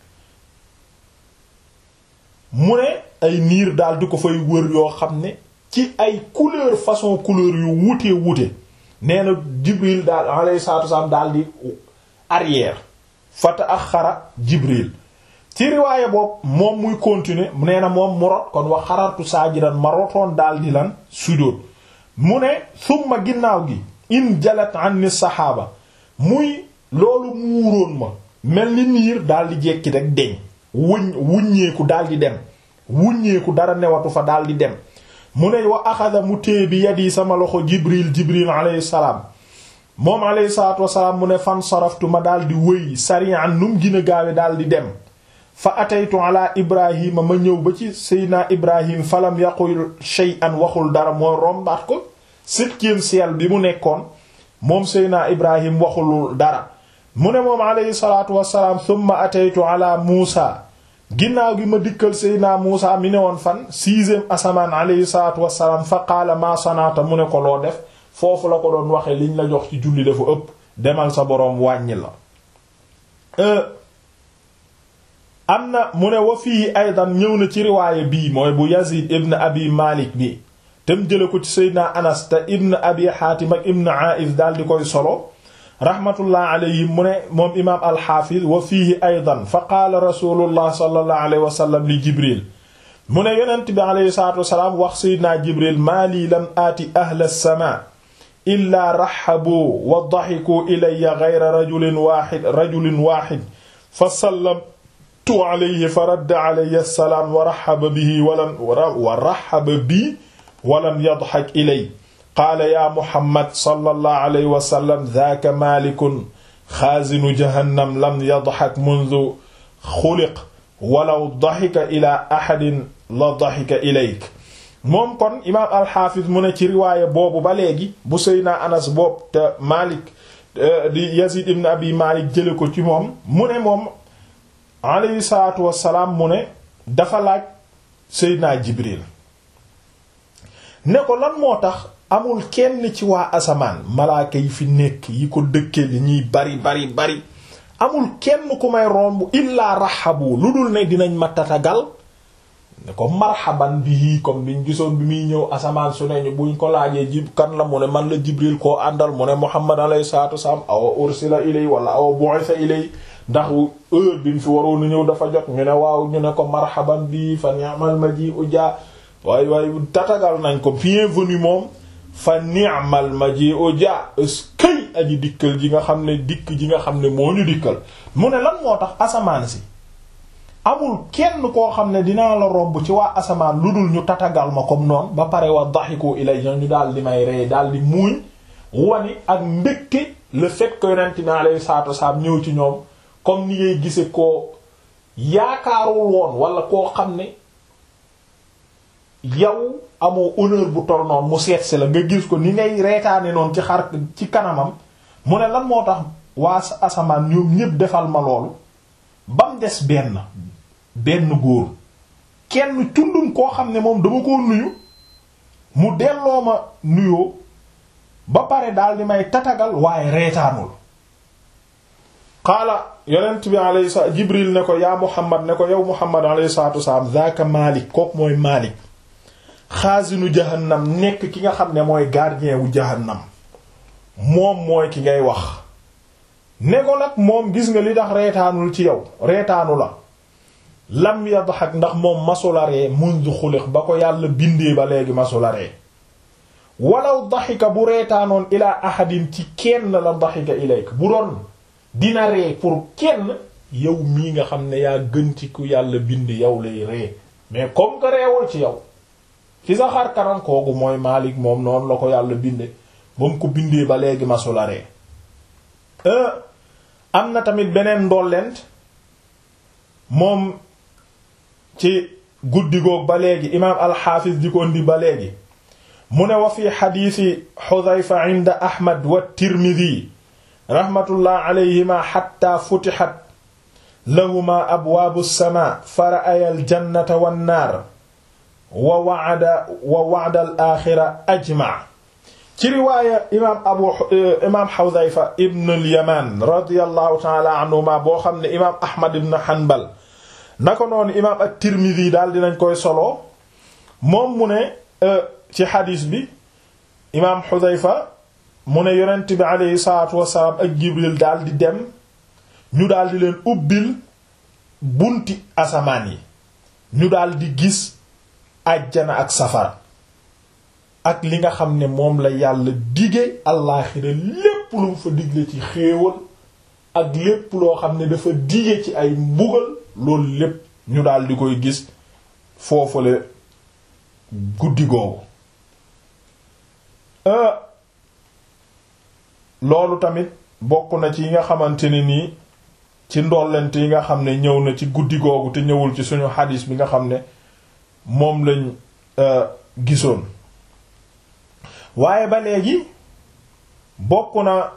mu ne ay niir daal di ko fay wër yoo xam ne ci ay couleur façon couleur yu wute wute nee na jibril daal alayhi salaatu wasallam daal di arrière fata axara jibril ci riwaaye boobu moom muy continuer nee na moom mu rot kon wax xarartu saajidan ma rotoon daal di lan sujjóot mu ne summa ginnaaw gi in jalat anni saxaaba muy loolu muuroon ma mel ni niir daal di jekki rek deñ wuñ wuññeeku daal di dem wuññeeku dara newatu fa daal di dem mu ne wa axada mu téye bi yadi sama loxo jibril jibril alayhi salaam moom alayhi salaatu wasalaam mu ne fan saraftu ma daal di wëy sarian num gën a gaawe daal di dem fa ataytu ala ibrahima ma ñëw ba ci seydna ibrahim falam yaqul shay'an waxul dara mooy rombaat ko septième ciel bi mu nekkoon moom seydna ibrahim waxul dara mu ne moom alayhi salaatu wasalaam thumma ataytu ala muusa ginnaaw gi ma dikkal seydna muusa mi ne woon fan sixième asamaan alayhi salaatu wasalaam fa qaala ma sanaata mu ne ko loo def foofu la ko doon waxe liñ la jox ci julli dafa ëpp demal sa boroom wàññi la am na mu ne wa fii aydan ñëw na ci riwaaye bii mooy bu yazid ibn abi malik bi tem jële ko ci seydna anas te ibn abi xaatim ak ibn aiz daal di koy solo rahmatullah alayhim mu ne moom imaam alxaafiz wa fiihi aydan fa qaala rasulullah sallallahu alayhi wa sallam li jibril mu ne yonent bi alayhi salaatu wasalaam wax seydna jibril maa lii lam aati ahla as-samaa illaa raxabu wa daxikuu ilayya gayra rajulin waaxid rajulin waaxid fa sallam tu alayhi fa radda alayhi salaam wa raxaba bihi walam wa raxaba bi walam yadxak ilay qaala yaa Muhammad sallallahu alayhi wa sallam zaaka maalikun xaazinu jahannam lam yadxak mundu xuliq walaw daxika ilaa axadin la daxika ilayk moom kon imaam alxaafis mu ne ci riwaaya boobu ba léegi bu Seydina Anas boobu te Maalik di Yazid ibn Abi Maalik jële ko ci moom mu ne moom alayhi salaatu wassalaam mu ne dafa laaj Seydina Jibril ne ko lan moo tax amul kenn ci waa asamaan malaaka yi fi nekk yi ko dëkke li ñuy bari bari bari amul kenn ku may romb illaa raxabu lu dul ne dinañ ma tatagal ne ko marhaban bihi comme biñ gisoon bi muy ñëw asamaan su ne ñu buñ ko laajee jib kan la mu ne man la Jibril koo àndal mu ne Muhammad alayhi salaatu wasallam awa ursila ilay wala awa bu'itha ilay ndax heure bi mu fi waroon a ñëw dafa jot ñu ne waaw ñu ne ko marhaban bihi fa ni'mal maji'u ja waaye waaye tatagal nañ ko bienvenue moom fa ni'mal maji'u ja eskay aji dikkal ji nga xam ne dikk ji nga xam ne moo ñu dikkal mu ne lan moo tax asamaan si amul kenn koo xam ne dinaa la romb ci waa asamaan lu dul ñu tatagal ma comme noonu ba pare wa daxiku ilay ñu daal di may rey daal di muuñ wani ak mbégte le fait que yonent bi alayhi salaatu wasalaam ñëw ci ñoom comme ni ngay gise koo yaakaarul woon wala koo xam ne yow amoo honneur bu tol noonu mu seetsi la nga gis ko ni ngay reetaane noonu ci xar ci kanamam mu ne lan moo tax waa asamaan ñoom ñépp defal ma loolu ba mu des benn benn góor kenn tundum koo xam ne moom dama koo nuyu mu delloo ma nuyoo ba pare daal di may tatagal waaye reetaanul qaala yonent bi alayhi salaam jibril ne ko yaa muhammad ne ko yow muhammad alayhi salaatu wasalaam zaaka maalik kook mooy maalik xaasinu jahannam nekk ki nga xam ne mooy gardien wu jahannam moom mooy ki ngay wax ne ko nag moom gis nga li tax reetaanul ci yow reetaanu la lam yadhak ndax moom masularee mundu xuliq ba ko yàlla bindee ba léegi masularee walaw daxika bu reetaanoon ilaa ahadin ci kenn la daxika ilayk bu doon dina ree pour kenn yow mii nga xam ne yaa gën ci ku yàlla bind yow lay ree mais comme que reewul ci yow ci sa xar kanam kooku mooy Maalik moom noonu la ko yàlla binde ba mu ko bindee ba léegi masularee am na tamit beneen ndollent moom ci guddi goog ba léegi imaam alxaafis di ko indi ba léegi mu ne wa fi xadiisi xudayfa inda ahmad wa tirmidi raxmatullah alayhima xatta futixat lahuma abwaabu sama fa ra'aya aljannata wannaar wa wa'ada wa wa'da al axira ajma ci riwaaya imaam abu imaam xudayfa ibn al yaman radiyallahu taala anhuma boo xam ne imaam ahmad ibn hanbal naka noonu imaam at-tirmidhi daal dinañ koy solo moom mu ne ci xadiis bi imaam xudayfa mu ne yonent bi aleyhi salaatu wasalaam ak jibril daal di dem ñu daal di leen ubbil bunti asamaan yi ñu daal di gis àjjana ak safara ak li nga xam ne moom la yàlla dige allaaxira lépp lu mu fa digle ci xéewal ak lépp loo xam ne dafa dige ci ay mbugal loolu lépp ñu daal di koy gis foofule guddi googu loolu tamit bokk na ci yi nga xamante ne nii ci ndollent yi nga xam ne ñëw na ci guddi googu te ñëwul ci suñu xadis bi nga xam ne moom lañ gisoon waaye ba léegi bokk na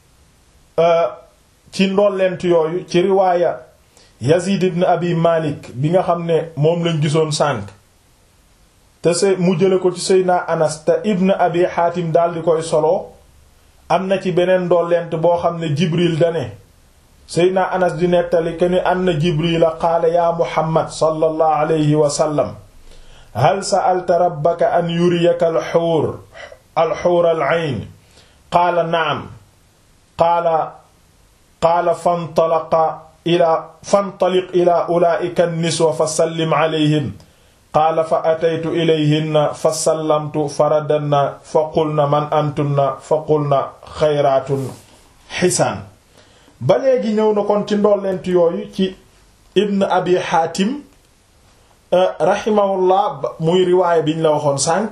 ci ndollent yooyu ci riwaaya Yazid ibn Abi Malik bi nga xam ne moom lañ gisoon sànq te se mu jële ko ci Seydina Anas te ibn Abi Hatim daal di koy solo am na ci beneen ndollent boo xam ne Jibril dane Seydina Anas di nettali ke ni anna Jibrila qaala yaa Muhammad sallallahu alayhi wa sallam hal sa'alta rabbaka an yuriyaka al-huur al-huur al-ayn qaala na'am qaala qaala fantalaqa ila fantaliq ila ulaa'ika an-niswa fa sallim alayhim qaala fa ataytu ilayhinna fa sallamtu fa raddanna fa qulna man antunna fa qulna xayraatun xisaan ba léegi ñëw na kon ci ndollent yooyu ci ibn abi xaatim rahimahullah muy riwaaya biñ la waxoon sànq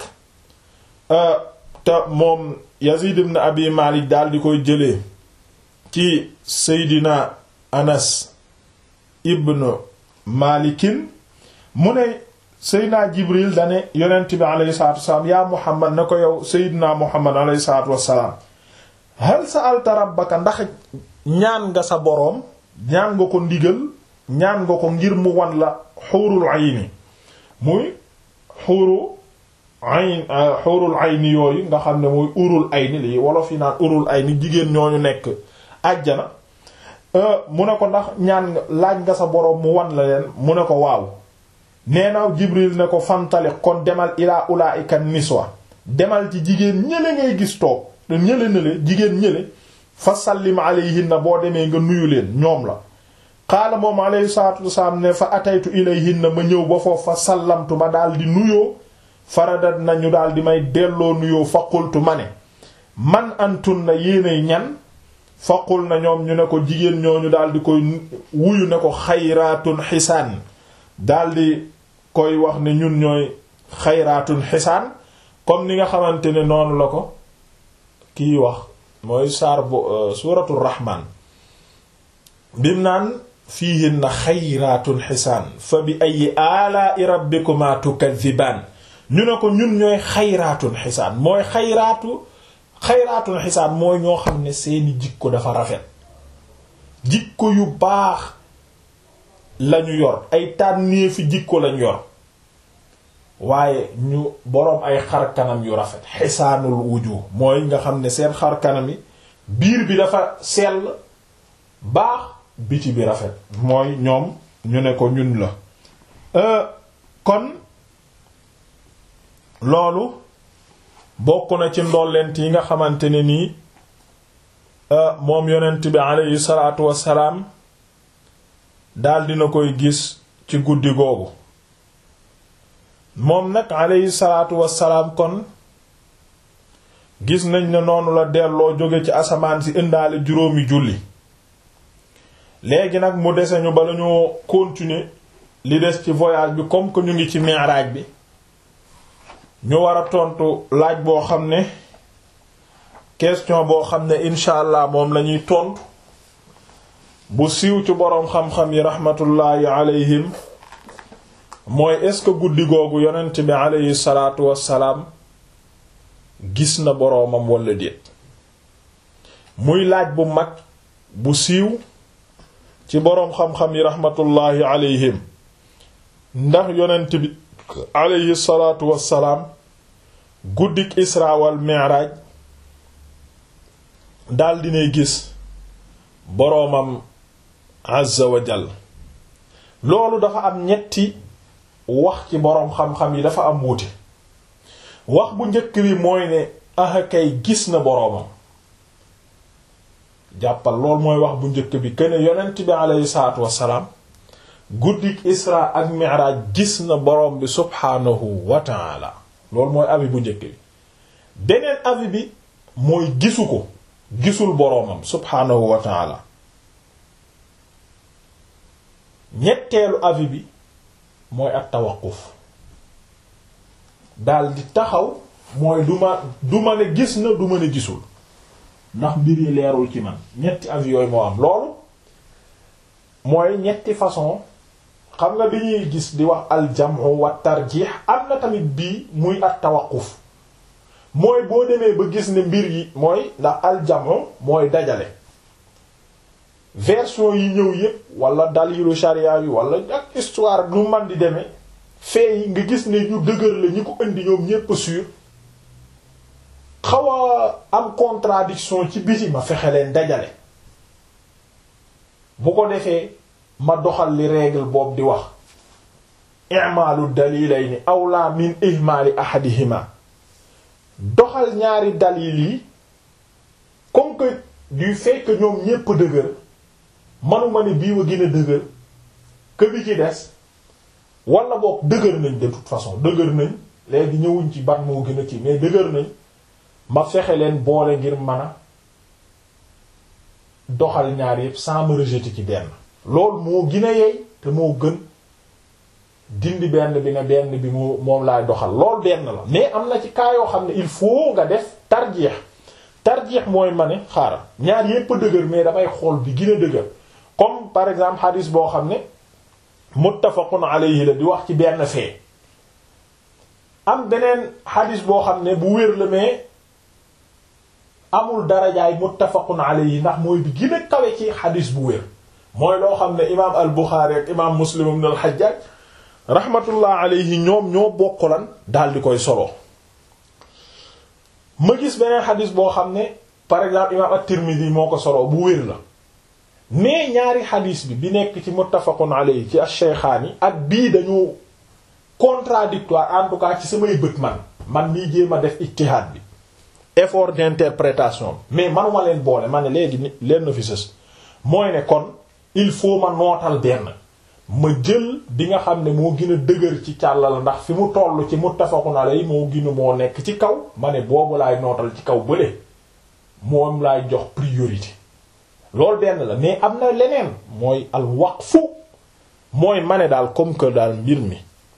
te moom yazid ibn abi malik daal di koy jëlee ci seydina anas ibn malikin mu ne seydina jibril dane yonent bi alayhi salatu wasalaam yaa muhammad na ko yow seydina muhammad alayhi salatu wasalaam hal sa'alta rabbaka ndax ñaan nga sa boroom ñaan nga ko ndigal ñaan nga ko ngir mu wan la xuurul ayni muy xuuru ayn xuurul ayni yooyu nga xam ne muy urul ayni lii wolof yi naan urul ayni jigéen ñooñu nekk àjjana mu ne ko ndax ñaan nga laaj nga sa boroom mu wan la leen mu ne ko waaw nee na Jibril ne ko fantaliq kon demal ilaa ulaa'ika niswa demal ci jigéen ñële ngay gis toog te ñële nële jigéen ñële fa sallim alayhinna boo demee nga nuyu leen ñoom la qaala moom alayhi salaatu wasalaam ne fa ataytu ilayhinna ma ñëw ba foofu fa sallamtu ma daal di nuyoo faradat nañu daal di may delloo nuyoo fa qultu ma ne man antun na yéenay ñan faqul na ñoom ñu ne ko jigéen ñooñu daal di koy wuyu ne ko xayraatun xisaan daal di koy wax ne ñun ñooy xayraatun xisaan comme ni nga xamante ne noonu la ko kiy wax mooy saar bu suuratu rahmaan bim naan fiihinna xayraatun xisaan fa bi ayyi aalaa'i rabbikumaa tukazzibaan ñu ne ko ñun ñooy xayraatun xisaan mooy xayraatu xayraatun xisaan mooy ñoo xam ne seeni jikko dafa rafet jikko yu baax lañu yor ay tànneefi jikko lañu yor waaye ñu boroom ay xar kanam yu rafet xisaanul wujuh mooy nga xam ne seen xar kanam yi biir bi dafa sell baax biti bi rafet mooy ñoom ñu ne ko ñun la kon loolu bokk na ci ndollent yi nga xamante ne nii moom yonent bi aleyhi salaatu wassalaam daal dina koy gis ci guddi googu moom nag aleyhi salaatu wassalaam kon gis nañ ne noonu la delloo jóge ci asamaan si indaale juróomi julli léegi nag mu dese ñu bala ñoo continuer li des ci voyage bi comme que ñu ngi ci mi'raj bi ñu war a tontu laaj boo xam ne question boo xam ne incha allah moom lañuy tontu bu siiw ci boroom xam-xam yi rahmatullahi alayhim mooy est-ce que guddi googu yonent bi aleyhi salaatu wassalaam gis na boroomam walla déet muy laaj bu mag bu siiw ci boroom xam-xam yi rahmatullahi alayhim ndax yonent bi aleyhi salaatu wassalaam guddik isra wal mi'raj daal dinay gis boroomam azza wa jal loolu dafa am ñetti wax ci boroom xam-xam yi dafa am wuute wax bu njëkk bi mooy ne aha kay gis na boroomam jàppal loolu mooy wax bu njëkk bi kene yonent bi aleyhi salaatu wassalaam guddik isra ak mi'raj gis na boroom bi subhaanahu wa ta'ala loolu mooy avis bu njëkk bi beneen avis bi mooy gisu ko gisul boroomam subhaanahu wa ta'ala ñetteelu avis bi mooy at tawaquf dal di taxaw mooy du ma du ma ne gis na du ma ne gisul ndax mbir yi leerul ci man ñetti avis yooyu moo am loolu mooy ñetti façon xam nga bi ñuy gis di wax aljamu wa tarjih am na tamit bii muy at tawaquf mooy boo demee ba gis ne mbir yi mooy ndax aljamu mooy dajale version yi ñëw yépp wala dalilu sharia yi wala ak histoire nu man di demee fee yi nga gis ne ñu dëgër la ñi ko indi ñoom ñépp sûr xaw a am contradiction ci biti ma fexe leen dajale bu ko defee ma doxal li règle boobu di wax i'malu dalilayni awla min ihmali ahadihima doxal ñaari dalil yi comme que du fait que ñoom ñépp dëgër manuma ne bii wa gën a dëgër que bi ci des wala boog dëgër nañ de toute façon dëgër nañ léegi ñëwuñ ci ban moo gën a ci mais dëgër nañ ma fexe leen boole ngir mën a doxal ñaar yépp sans me rejeter ci benn loolu moo gën a yey te moo gën dindi benn bi ne benn bi moo moom laay doxal loolu benn la mais am na ci cas yoo xam ne il faut nga def tarjeex tarjeex mooy ma ne xaaral ñaar yépp a dëgër mais damay xool bi gën a dëgër comme par exemple hadis boo xam ne muttafaqun alayhi la di wax ci benn fee am beneen hadis boo xam ne bu wér la mais amul darajaay muttafaqun alayhi ndax mooy bi gën a kawe ci hadis bu wér mooy loo xam ne imaam al Buxaari ak imaam Muslim ibn al Hajjaj rahmatullah alayhi ñoom ñoo bokk lan daal di koy solo ma gis beneen xadis boo xam ne par exemple imam at-Tirmidhi moo ko solo bu wér la mais ñaari xadis bi bi nekk ci muttafaqun alayhi ci ash-shaykhaani ak bii dañu contradictoire en tout cas ci samay bët man man nii jéem a def ijtihaad bi effort d'interprétation mais manuma leen boole ma ne léegi ni leen na fi sës mooy ne kon il faut ma nootal benn ma jël bi nga xam ne moo gën a dëgër ci càllal ndax fi mu toll ci muttafaqun alayhi moo gën a moo nekk ci kaw ma ne boobu laay nootal ci kaw bële moom laay jox priorité loolu benn la mais am na leneen mooy al waqfu mooy ma ne daal comme que daal mbir mi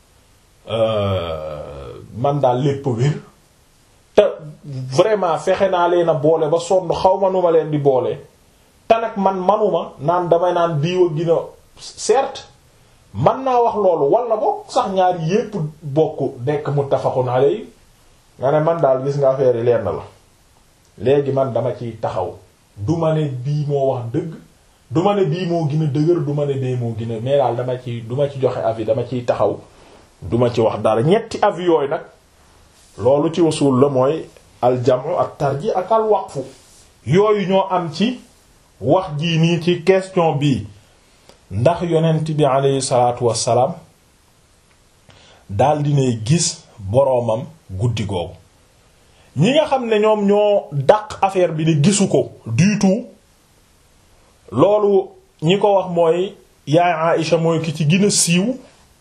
man daal lépp wér te vraiment fexe naa leen a boole ba sonn xaw ma nu ma leen di boole te nag man manuma naan damay naan diiwa gina certes man naa wax loolu wala bokk sax ñaari yépp bokk nekk muttafaqun alayhi nga ne man daal gis nga affaire yi lenn la léegi man dama ciy taxaw du ma ne bii moo wax dëgg du ma ne bii moo gën a dëgër du ma ne bii moo gën a mais daal dama ci du ma ci joxe avis dama ciy taxaw du ma ci wax dara ñetti avis yooyu nag loolu ci wasul la mooy aljamu ak tarji ak al waqfu yooyu ñoo am ci wax jii nii ci question bii ndax yonent bi aleyhi salaatu wassalaam daal dinay gis boroomam guddi googu ñi nga xam ne ñoom ñoo dàq affaire bi ne gisu ko du tout loolu ñi ko wax mooy yaay Aïcha mooy ki ci gën a siiw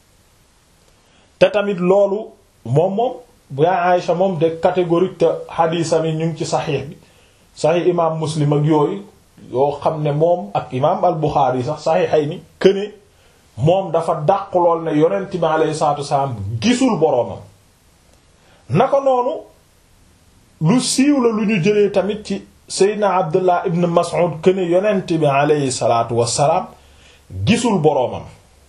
te tamit loolu moom moom yaay Aïcha moom de catégorique te xadiisam yi ñu ngi ci saxiix bi saxiix imaam Muslim ak yooyu yoo xam ne moom ak imaam al Buxaari yi sax saxiixay ni këne moom dafa dàq lool ne yonent bi alayhi salaatu wasalaam gisul boroomam naka noonu lu siiw la lu ñu jëlee tamit ci Seydina Abdullah ibn Mas'ud këne yonent bi alayhi salaatu wasalaam gisul boroomam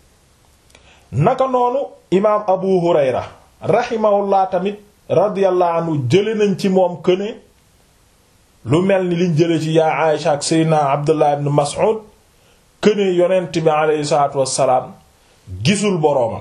naka noonu imaam Abu Hurayra rahimahullah tamit radiyallahu anhu jële nañ ci moom këne lu mel ni liñ jële ci yaa Aïsha ak Seydina Abdullah ibn Mas'ud këne yonent bi aleyhi salaatu wassalaam gisul boroomam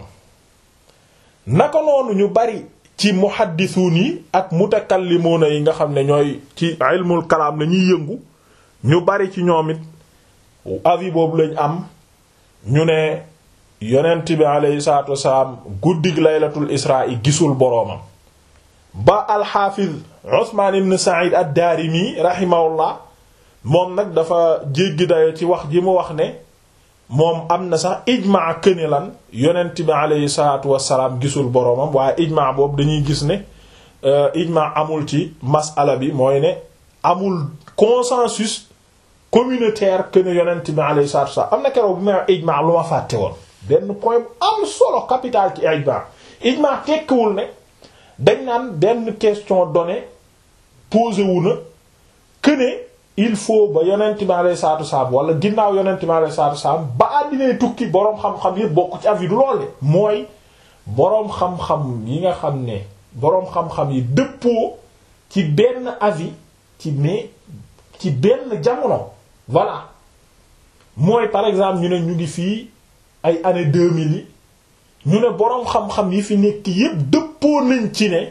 naka noonu ñu bari ci muhaddisuun yi ak mutakallimuuna yi nga xam ne ñooy ci ilmul kalaam la ñuy yëngu ñu bari ci ñoom it avis boobu lañ am ñu ne yonent bi aleyhi salaatu wassalaam guddig laylatul israa yi gisul boroomam ba alxaafiz Usmaan ibn Sa'id ad-Daarimi rahimahullah moom nag dafa jéggi dayo ci wax ji mu wax ne moom am na sax ijmaa këni lan yonent bi aleyhi salaatu wassalaam gisul boroomam waaye ijmaa boobu dañuy gis ne ijmaa amul ci masala bi mooy ne amul consensus communautaire këni yonent bi aleyhi salaatu wassalaam am na keroog bu may ijmaa lu ma fàtte woon benn point bu am solo capital ci ijmaa ijmaa tekkiwul ne dañ naan benn question donnée posé wu na que ne il faut ba yonent bi alayhi salaatu salaam wala ginnaaw yonent bi alayhi salaatu salaam ba àddinay tukki boroom xam-xam yépp bokk ci avis du lool de mooy boroom xam-xam yi nga xam ne boroom xam-xam yi dëppoo ci benn avis ci mais ci benn jamono voilà mooy par exemple ñu ne ñu ngi fii ay années 2000 yi ñu ne boroom xam-xam yi fi nekk yépp dëppoo nañ ci ne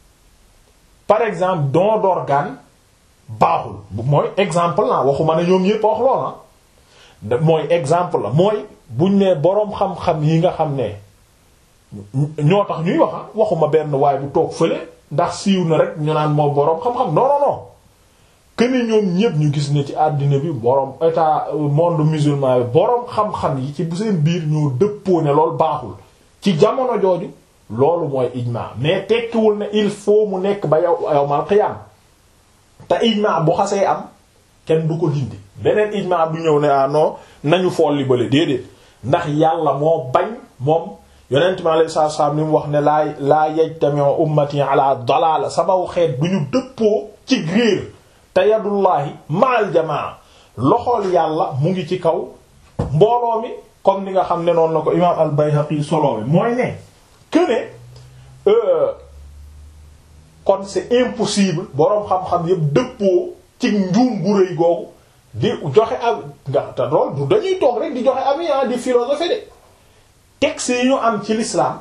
par exemple don d'organe baaxul mooy exemple la waxuma ne ñoom yépp wax lool na mooy exemple la mooy buñ ne boroom xam-xam yi nga xam ne ñoo tax ñuy wax waxuma benn waaye bu toog fële ndax siiw na rek ñu naan moom boroom xam-xam non non non que ne ñoom ñépp ñu gis ne ci àddina bi boroom état monde musulman bi boroom xam-xam yi ci bu seen biir ñoo dëppoo ne loolu baaxul ci jamono jooju loolu mooy ijma mais tekkiwul ne il faut mu nekk ba yow yowmal qiyam te ijma bu xasee am kenn du ko dindi beneen ijma du ñëw ne ah non nañu folli bale déedéet ndax yàlla moo bañ moom yonent mi alayhi salaatu salaam ni mu wax ne laa laa yajtami'u ummati ala dalala sabaw xeet du ñu dëppoo ci réer te yadullahi ma'al jamaa loxool yàlla mu ngi ci kaw mbooloo mi comme ni nga xam ne noonu la ko imaam al-Bayhaqi solo mooy ne que ne kon c'est impossible boroom xam-xam yëpp dëppoo ci njuum gu rëy googu di joxe ab nga te lool du dañuy toog rek di joxe avis di philosophie de texte yi ñu am ci l'islam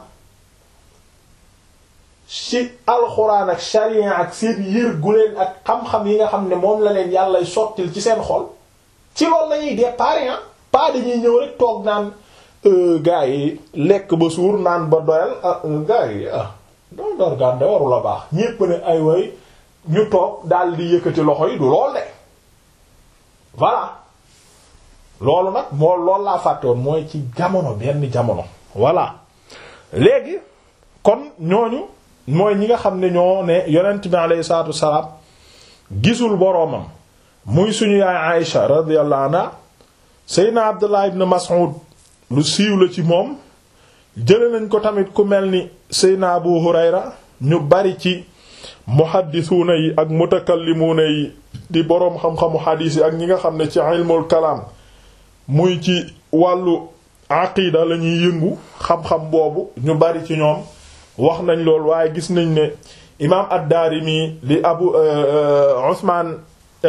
ci alxuraan ak sharia ak seen yër gu leen ak xam-xam yi nga xam ne moom la leen yàlla sottil ci seen xol ci loolu la ñuy départ pas dañuy ñëw rek toog naan gars yi lekk ba suur naan ba doyal ah gars yi ah doon dorgaan de waru la baax ñépp ne ay way ñu toog daal di yëkkati loxo yi du lool de voilà loolu nag moo loolu laa fàttewoon mooy ci jamono benn jamono voilà léegi kon ñooñu mooy ñi nga xam ne ñoo ne yonent bi alayhi salaatu wassalaam gisul boroomam muy suñu yaay Aïsha radiyallahu anha Seydina Abdullah ibn Mas'ud lu siiw la ci moom jële nañ ko tamit ku mel ni Seydina Abu Hurayra ñu bari ci muhaddisuuna yi ak mutakallimuuna yi di boroom xam-xamu xadiis yi ak ñi nga xam ne ci ilmul kalaam muy ci wàllu aqida la ñuy yëngu xam-xam boobu ñu bari ci ñoom wax nañ lool waaye gis nañ ne imaam ad-Daarimi li abu Usmaan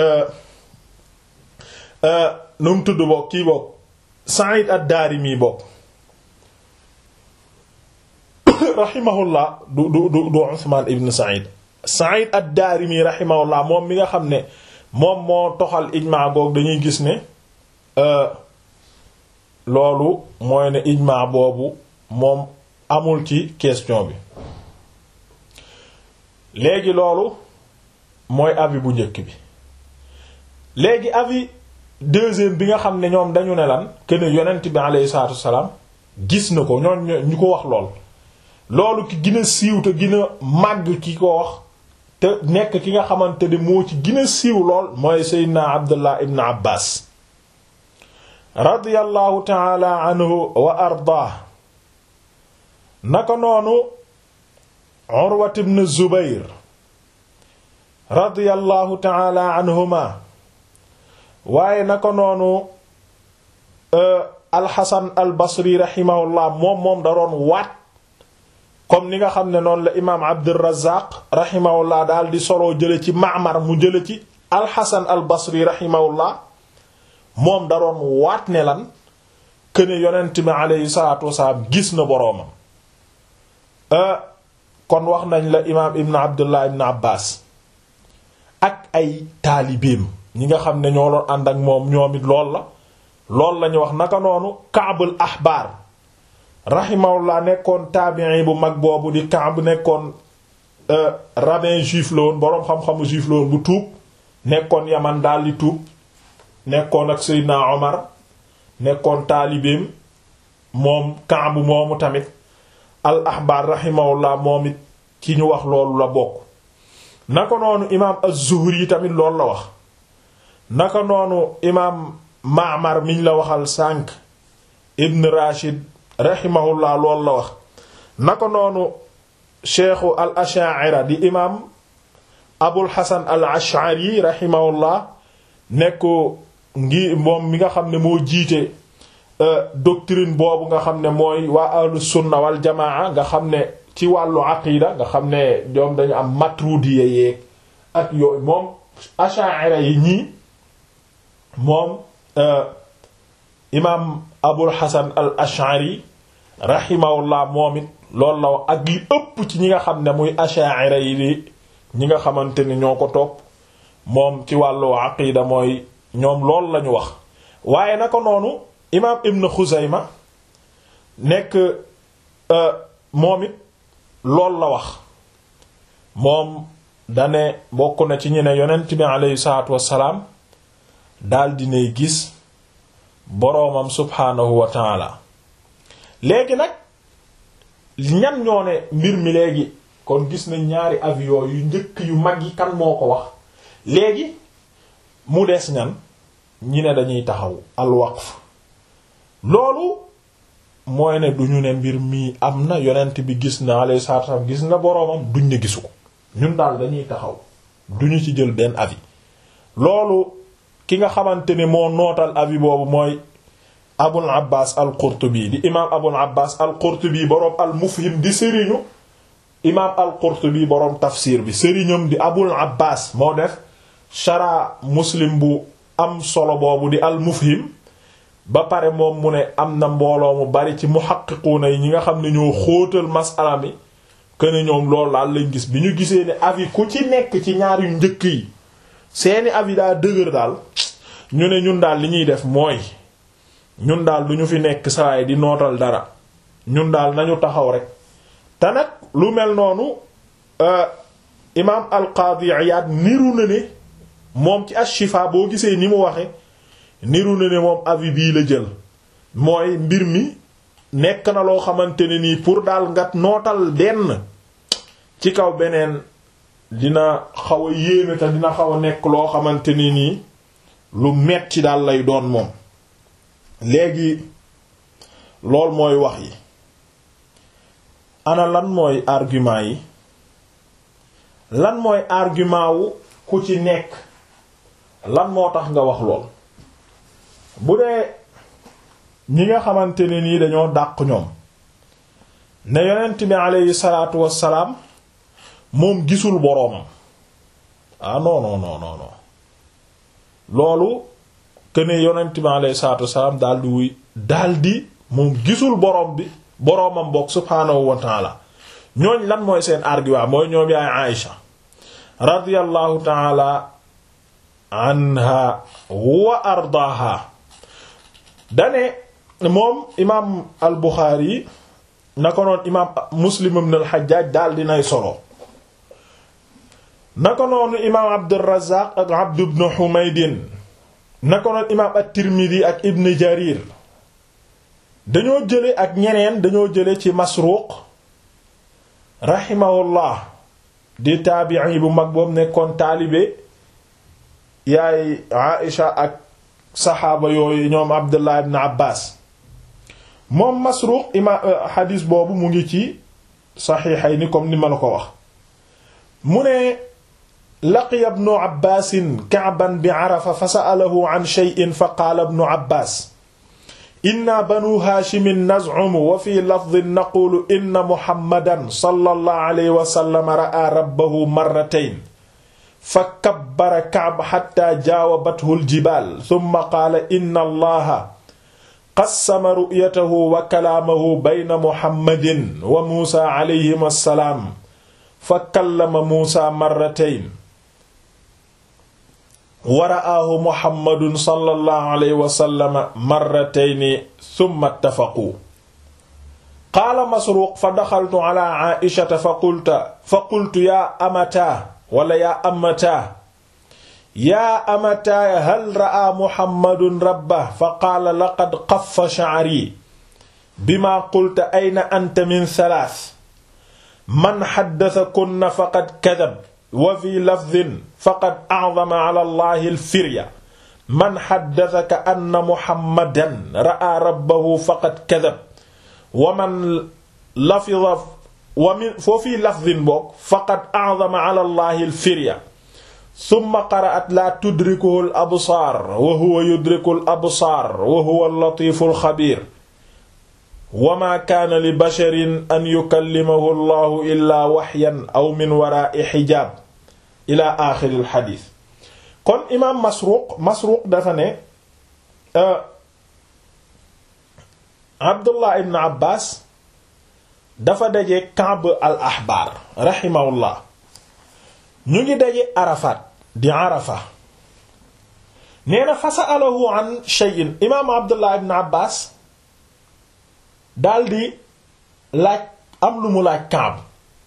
nu mu tudd bokk kii bokk Sa'id ad-Daarimi bokk rahimahullah du du du du Usmaan ibn Sa'id Sa'id ad-Daarimi rahimahullah moom mi nga xam ne moom moo toxal ijmaa goog dañuy gis ne loolu mooy ne ijmaa boobu moom amul ci question bi léegi loolu mooy avis bu njëkk bi léegi avis deuxième bi nga xam ne ñoom dañu ne lan que ne yonent bi alayhi salaatu wassalaam gis na ko ñoon ñu ko wax lool loolu ki gën a siiw te gën a màgg ki ko wax te nekk ki nga xamante ne moo ci gën a siiw lool mooy Seydina Abdullah ibn Abbas radiyallahu taala anhu wa ardaa naka noonu Urwat ibn Zubayr radiyallahu taala anhuma waaye naka noonu alxasan al basri rahimahullah moom moom da doon waat comme ni nga xam ne noonu la imaam Abdurrazzaq rahimahullah daal di soloo jële ci Ma'mar mu jële ci alxasan al basri rahimahullah moom da doon waat ne lan këne yonent bi aleyhi salaatu wasalaam gis na boroomam kon wax nañ la imaam ibn abdullah ibn abbas ak ay taalibeem ñi nga xam ne ñoo doon ànd ak moom ñoom it lool la lool lañu wax naka noonu kaabul ahbaar rahimahullah nekkoon taabi'i bu mag boobu di Kaab nekkoon rabbin juif la woon boroom xam-xamu juif la woon bu tuub nekkoon yaman daal di tuub nekkoon ak Seydina Omar nekkoon taalibeem moom Kaab moomu tamit al ahbaar rahimahullah moom it ci ñu wax loolu la bokk naka noonu imaam az-Zuhri tamit loolu la wax naka noonu imaam Ma'mar miñ la waxal sànq Ibn Rashid rahimahullah loolu la wax naka noonu cheikhu al ash'ira di imaam Abul Hasan al Ash'ari rahimahullah nekk ngi moom mi nga xam ne moo jiite doctrine boobu nga xam ne mooy waa ahlu sunna wal jamaa nga xam ne ci wàllu aqida nga xam ne ñoom dañu am matrudiya yeeg ak yooyu moom ash'ira yi ñii moom imaam abul hasan al ash'ari rahimahullah moom it loolu la wax ak li ëpp ci ñi nga xam ne muy ash'ira yi di ñi nga xamante ni ñoo ko topp moom ci wàllu aqida mooy ñoom loolu lañu wax waaye naka noonu imaam ibn xuzayma nekk moom it loolu la wax moom dane bokk na ci ñu ne yonent bi aleyhi salaatu wassalaam daal dinay gis boroomam subhaanahu wa taala léegi nag ñan ñoo ne mbir mi léegi kon gis nañ ñaari avion yu njëkk yu mag yi kan moo ko wax léegi mu des ñan ñi ne dañuy taxaw alwaqf loolu mooy ne duñu ne mbir mi am na yonent bi gis na alayhi salaatu wasallam gis na boroomam duñ ne gisu ko ñun daal dañuy taxaw duñu ci jël benn avis loolu ki nga xamante ne moo nootal avis boobu mooy abul abbas al qurtubi di imaam abul abbas al qurtubi boroom al mufhim di sëriñu imaam al qurtubi boroom tafsir bi sëriñam di abul abbas moo def shara muslim bu am solo boobu di al mufhim ba pare moom mu ne am na mbooloo mu bari ci muhaqqiquuna yi ñi nga xam ne ñoo xóotal masala mi ne ñoom loolu daal lañ gis bi ñu gisee ne avis ku ci nekk ci ñaar yu njëkk yi seeni avis daa dëgër daal ñu ne ñun daal li ñuy def mooy ñun daal du ñu fi nekk sawaay di nootal dara ñun daal nañu taxaw rek te nag lu mel noonu imaam al-Qaadi Iyaad niru na ne moom ci Ash-Shifaa boo gisee ni mu waxe niru na ne moom avis bii la jël mooy mbir mi nekk na loo xamante ne nii pour daal nga nootal benn ci kaw beneen dina xaw a yéeme te dina xaw a nekk loo xamante ni nii lu metti daal lay doon moom léegi lool mooy wax yi ana lan mooy argument yi lan mooy argument wu ku ci nekk lan moo tax nga wax lool bu dee ñi nga xamante ne nii dañoo dàq ñoom ne yonent bi aleyhi salaatu wassalaam moom gisul boroomam ah non non non non non loolu que ne yonent bi aleyhi salaatu wassalaam daal di wuy daal di moom gisul boroom bi boroomam bokk subhaanahu wa taala ñooñ lan mooy seen argument mooy ñoom yaay Aïcha radiyallahu taala anha wa ardaaha dane moom imaam al Buxaari na ko noon imaam Muslim ibn al Hajjaj daal dinay solo na ko noonu imaam Abdurrazzaq ak Abd ibn Humaydin na ko noonu imaam at-Tirmidhi ak Ibn Jarir dañoo jële ak ñeneen dañoo jële ci Masruq rahimahullah di taabi'i bu mag boobu nekkoon taalibe yaay Aïsha ak saxaaba yooyu ñoom Abdullah ibn Abbas moom Masruq ima xadiis boobu mu ngi ci saxiixayni comme ni ma la ko wax mu ne laqiya ibnu Abbaasin Ka'ban bi Arafa fa sa'alahu an shay'in fa qaala ibnu Abbaas inna banu Haashimin naz'umu wa fi lafdin naqulu inna Muhammadan sallallahu alayhi wa sallam ra'a rabbahu marratayn fa kabbara Ka'b hatta jaawabathu al-jibaal thumma qaala inna Allaha qassama ru'yatahu wa kalaamahu bayna Muhammadin wa Muusaa alayhima salaam fa kallama Muusaa marratayn wa ra'aahu Muhammadun sallallahu alayhi wa sallam marratayni thumma ittafaquu qaala Masruuq fa daxaltu alaa Aa'ishata fa qultu fa qultu yaa amataa wala yaa amataa yaa amataa hal ra'aa Muhammadun rabbahu fa qaala laqad qaffa sha'rii bimaa qulta ayna anta min thalath man haddathakunna faqad kadhaba wa fi lafdhin faqad a'zama 'ala Allahi al-firya man haddathaka anna Muhammadan ra'aa rabbahu faqad kadhaba wa man lafidha wa min foo fi lafdhin boog faqad a'zama 'ala Allahi al-firya thumma qara'at laa tudrikuhu al-absaar wa huwa yudriku al-absaar wa huwa al-latiifu al-khabiir wa maa kaana li basharin an yukallimahu allahu illaa waxyan aw min waraa'i xijaab ila aaxiril xadiis kon imaam Masruuq Masruuq dafa ne Abdullah ibn Abbas dafa daje Ka'b al ahbaar raximahullah ñu ngi daje Arafat di Arafa nee na fa sa'alahu an shay'in imaam Abdullah ibn Abbas daldi laaj am lu mu laaj Kaab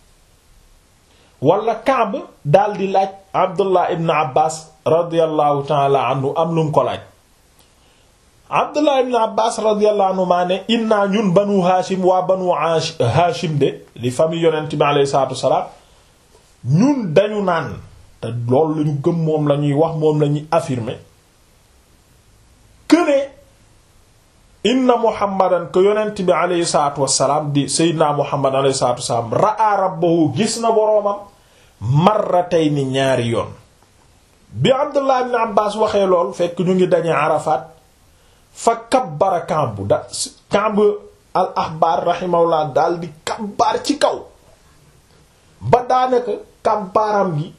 wala Kaab daldi laaj Abdullah ibn Abbas radiyallahu ta'ala anhu am lu mu ko laaj Abdullah ibn Abbas radiyallahu anhu maa ne inna ñun banu Hashim waa banu Hashim de li famille yonent bi alayhi salaatu wasalaam ñun dañu naan te loolu lañu gëm moom la ñuy wax moom la ñuy affirmer que ne inna muhammadan ko yonent bi aleyhi salatu wasalaam di seydina muhammad aleyhi salatu wasalaam ra'a rabbahu gis na boroomam marratayni ñaari yoon bi abdullah ibn abbas waxee lool fekk ñu ngi dañee arafaat fa kabbara kambu da kamb al ahbar rahimahullah daal di kabbaar ci kaw ba daanaka kabbaaram gi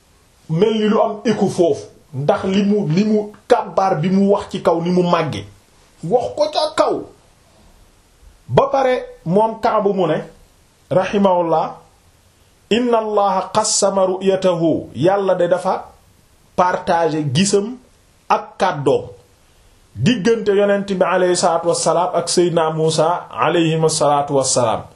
mel ni lu am écho foofu ndax li mu li mu kabbaar bi mu wax ci kaw ni mu màgge wax ko ca kaw ba pare moom Kaabu mu ne rahimahullah inna allaha qassama ru'yatahu yàlla de dafa partager gisam ak kàddoom diggante yonent bi aleyhi salaatu wassalaam ak seydina Muusa aleyhim salaatu wassalaam